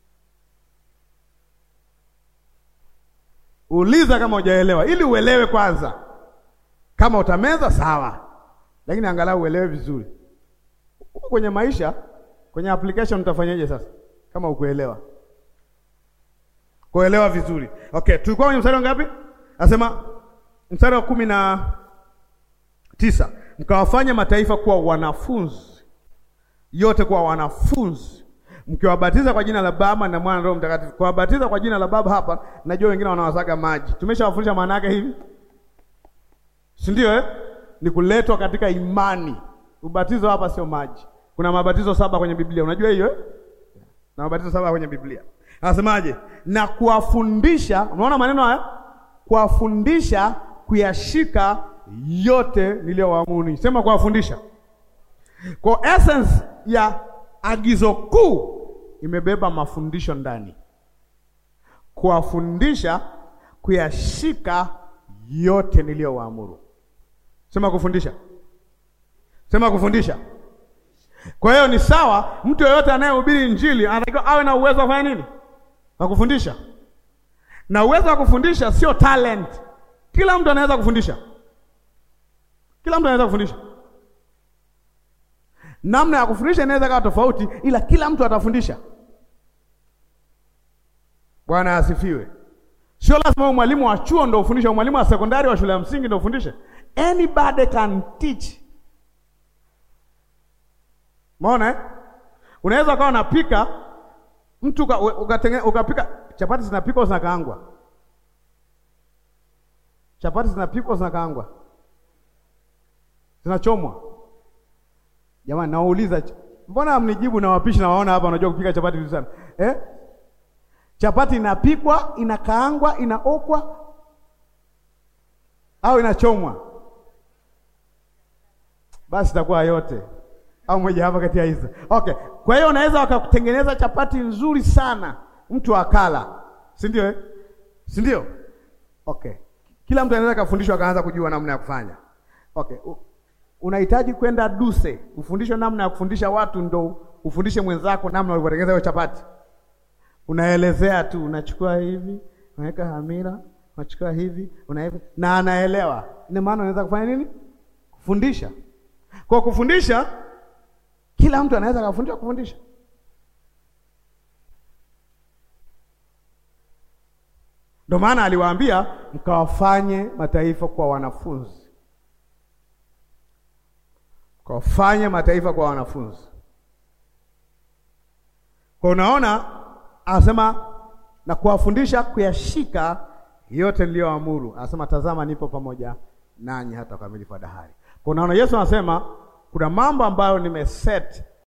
Uliza kama hujaelewa, ili uelewe kwanza. Kama utameza sawa, lakini angalau uelewe vizuri. Huko kwenye maisha, kwenye application utafanyaje sasa kama ukuelewa? Kuelewa vizuri. Okay, tulikuwa kwenye mstari ngapi? Anasema mstari wa kumi na tisa, mkawafanya mataifa kuwa wanafunzi, yote kuwa wanafunzi, mkiwabatiza kwa jina la Baba na Mwana na Roho Mtakatifu. Kuwabatiza kwa jina la Baba hapa, najua wengine wanawasaga maji. Tumeshawafundisha maana yake hivi, si ndio eh? Ni kuletwa katika imani. Ubatizo hapa sio maji. Kuna mabatizo saba kwenye Biblia, unajua hiyo eh? Na mabatizo saba kwenye Biblia. Anasemaje? Na kuwafundisha, unaona maneno haya? Kuwafundisha kuyashika yote niliyowaamuru. Sema kuwafundisha. Kwa essence ya agizo kuu imebeba mafundisho ndani. Kuwafundisha kuyashika yote niliyowaamuru. Sema kufundisha. Sema kufundisha. Kwa hiyo ni sawa, mtu yeyote anayehubiri Injili anatakiwa awe na uwezo wa kufanya nini? Wa kufundisha. Na uwezo wa kufundisha sio talent. Kila mtu anaweza kufundisha. Kila mtu anaweza kufundisha. Namna ya kufundisha inaweza kuwa tofauti, ila kila mtu atafundisha. Bwana asifiwe. Sio lazima mwalimu wa chuo ndio ufundishe, mwalimu wa sekondari wa shule ya msingi ndio ufundishe. Anybody can teach. Umeona eh? Unaweza ukawa unapika mtu ukatengene ukapika chapati zinapikwa zinakaangwa. Chapati zinapikwa zinakaangwa? Zinachomwa? Jamani, nawauliza, mbona hamnijibu? Na wapishi na waona hapa wanajua kupika chapati vizuri sana eh? Chapati inapikwa, inakaangwa, inaokwa au inachomwa? Basi itakuwa yote au moja hapa kati ya hizo. Okay, kwa hiyo unaweza wakakutengeneza chapati nzuri sana mtu akala, si ndio eh? si ndio? Okay, kila mtu anaweza kafundishwa akaanza kujua namna ya kufanya. Okay, unahitaji kwenda Duse ufundishwe namna ya kufundisha watu, ndo ufundishe mwenzako namna ulivyotengeneza hiyo chapati. Unaelezea tu, unachukua hivi, unaweka hamira, unachukua hivi, unaweka na anaelewa. Ina maana unaweza kufanya nini? Kufundisha. Kwa kufundisha, kila mtu anaweza kufundisha kufundisha. Ndio maana aliwaambia mkawafanye mataifa kwa wanafunzi, mkawafanye mataifa kwa wanafunzi. Kwa unaona, anasema na kuwafundisha kuyashika yote niliyoamuru. Anasema tazama, nipo pamoja nanyi hata ukamilifu wa dahari. Kwa unaona, Yesu anasema kuna mambo ambayo nimeset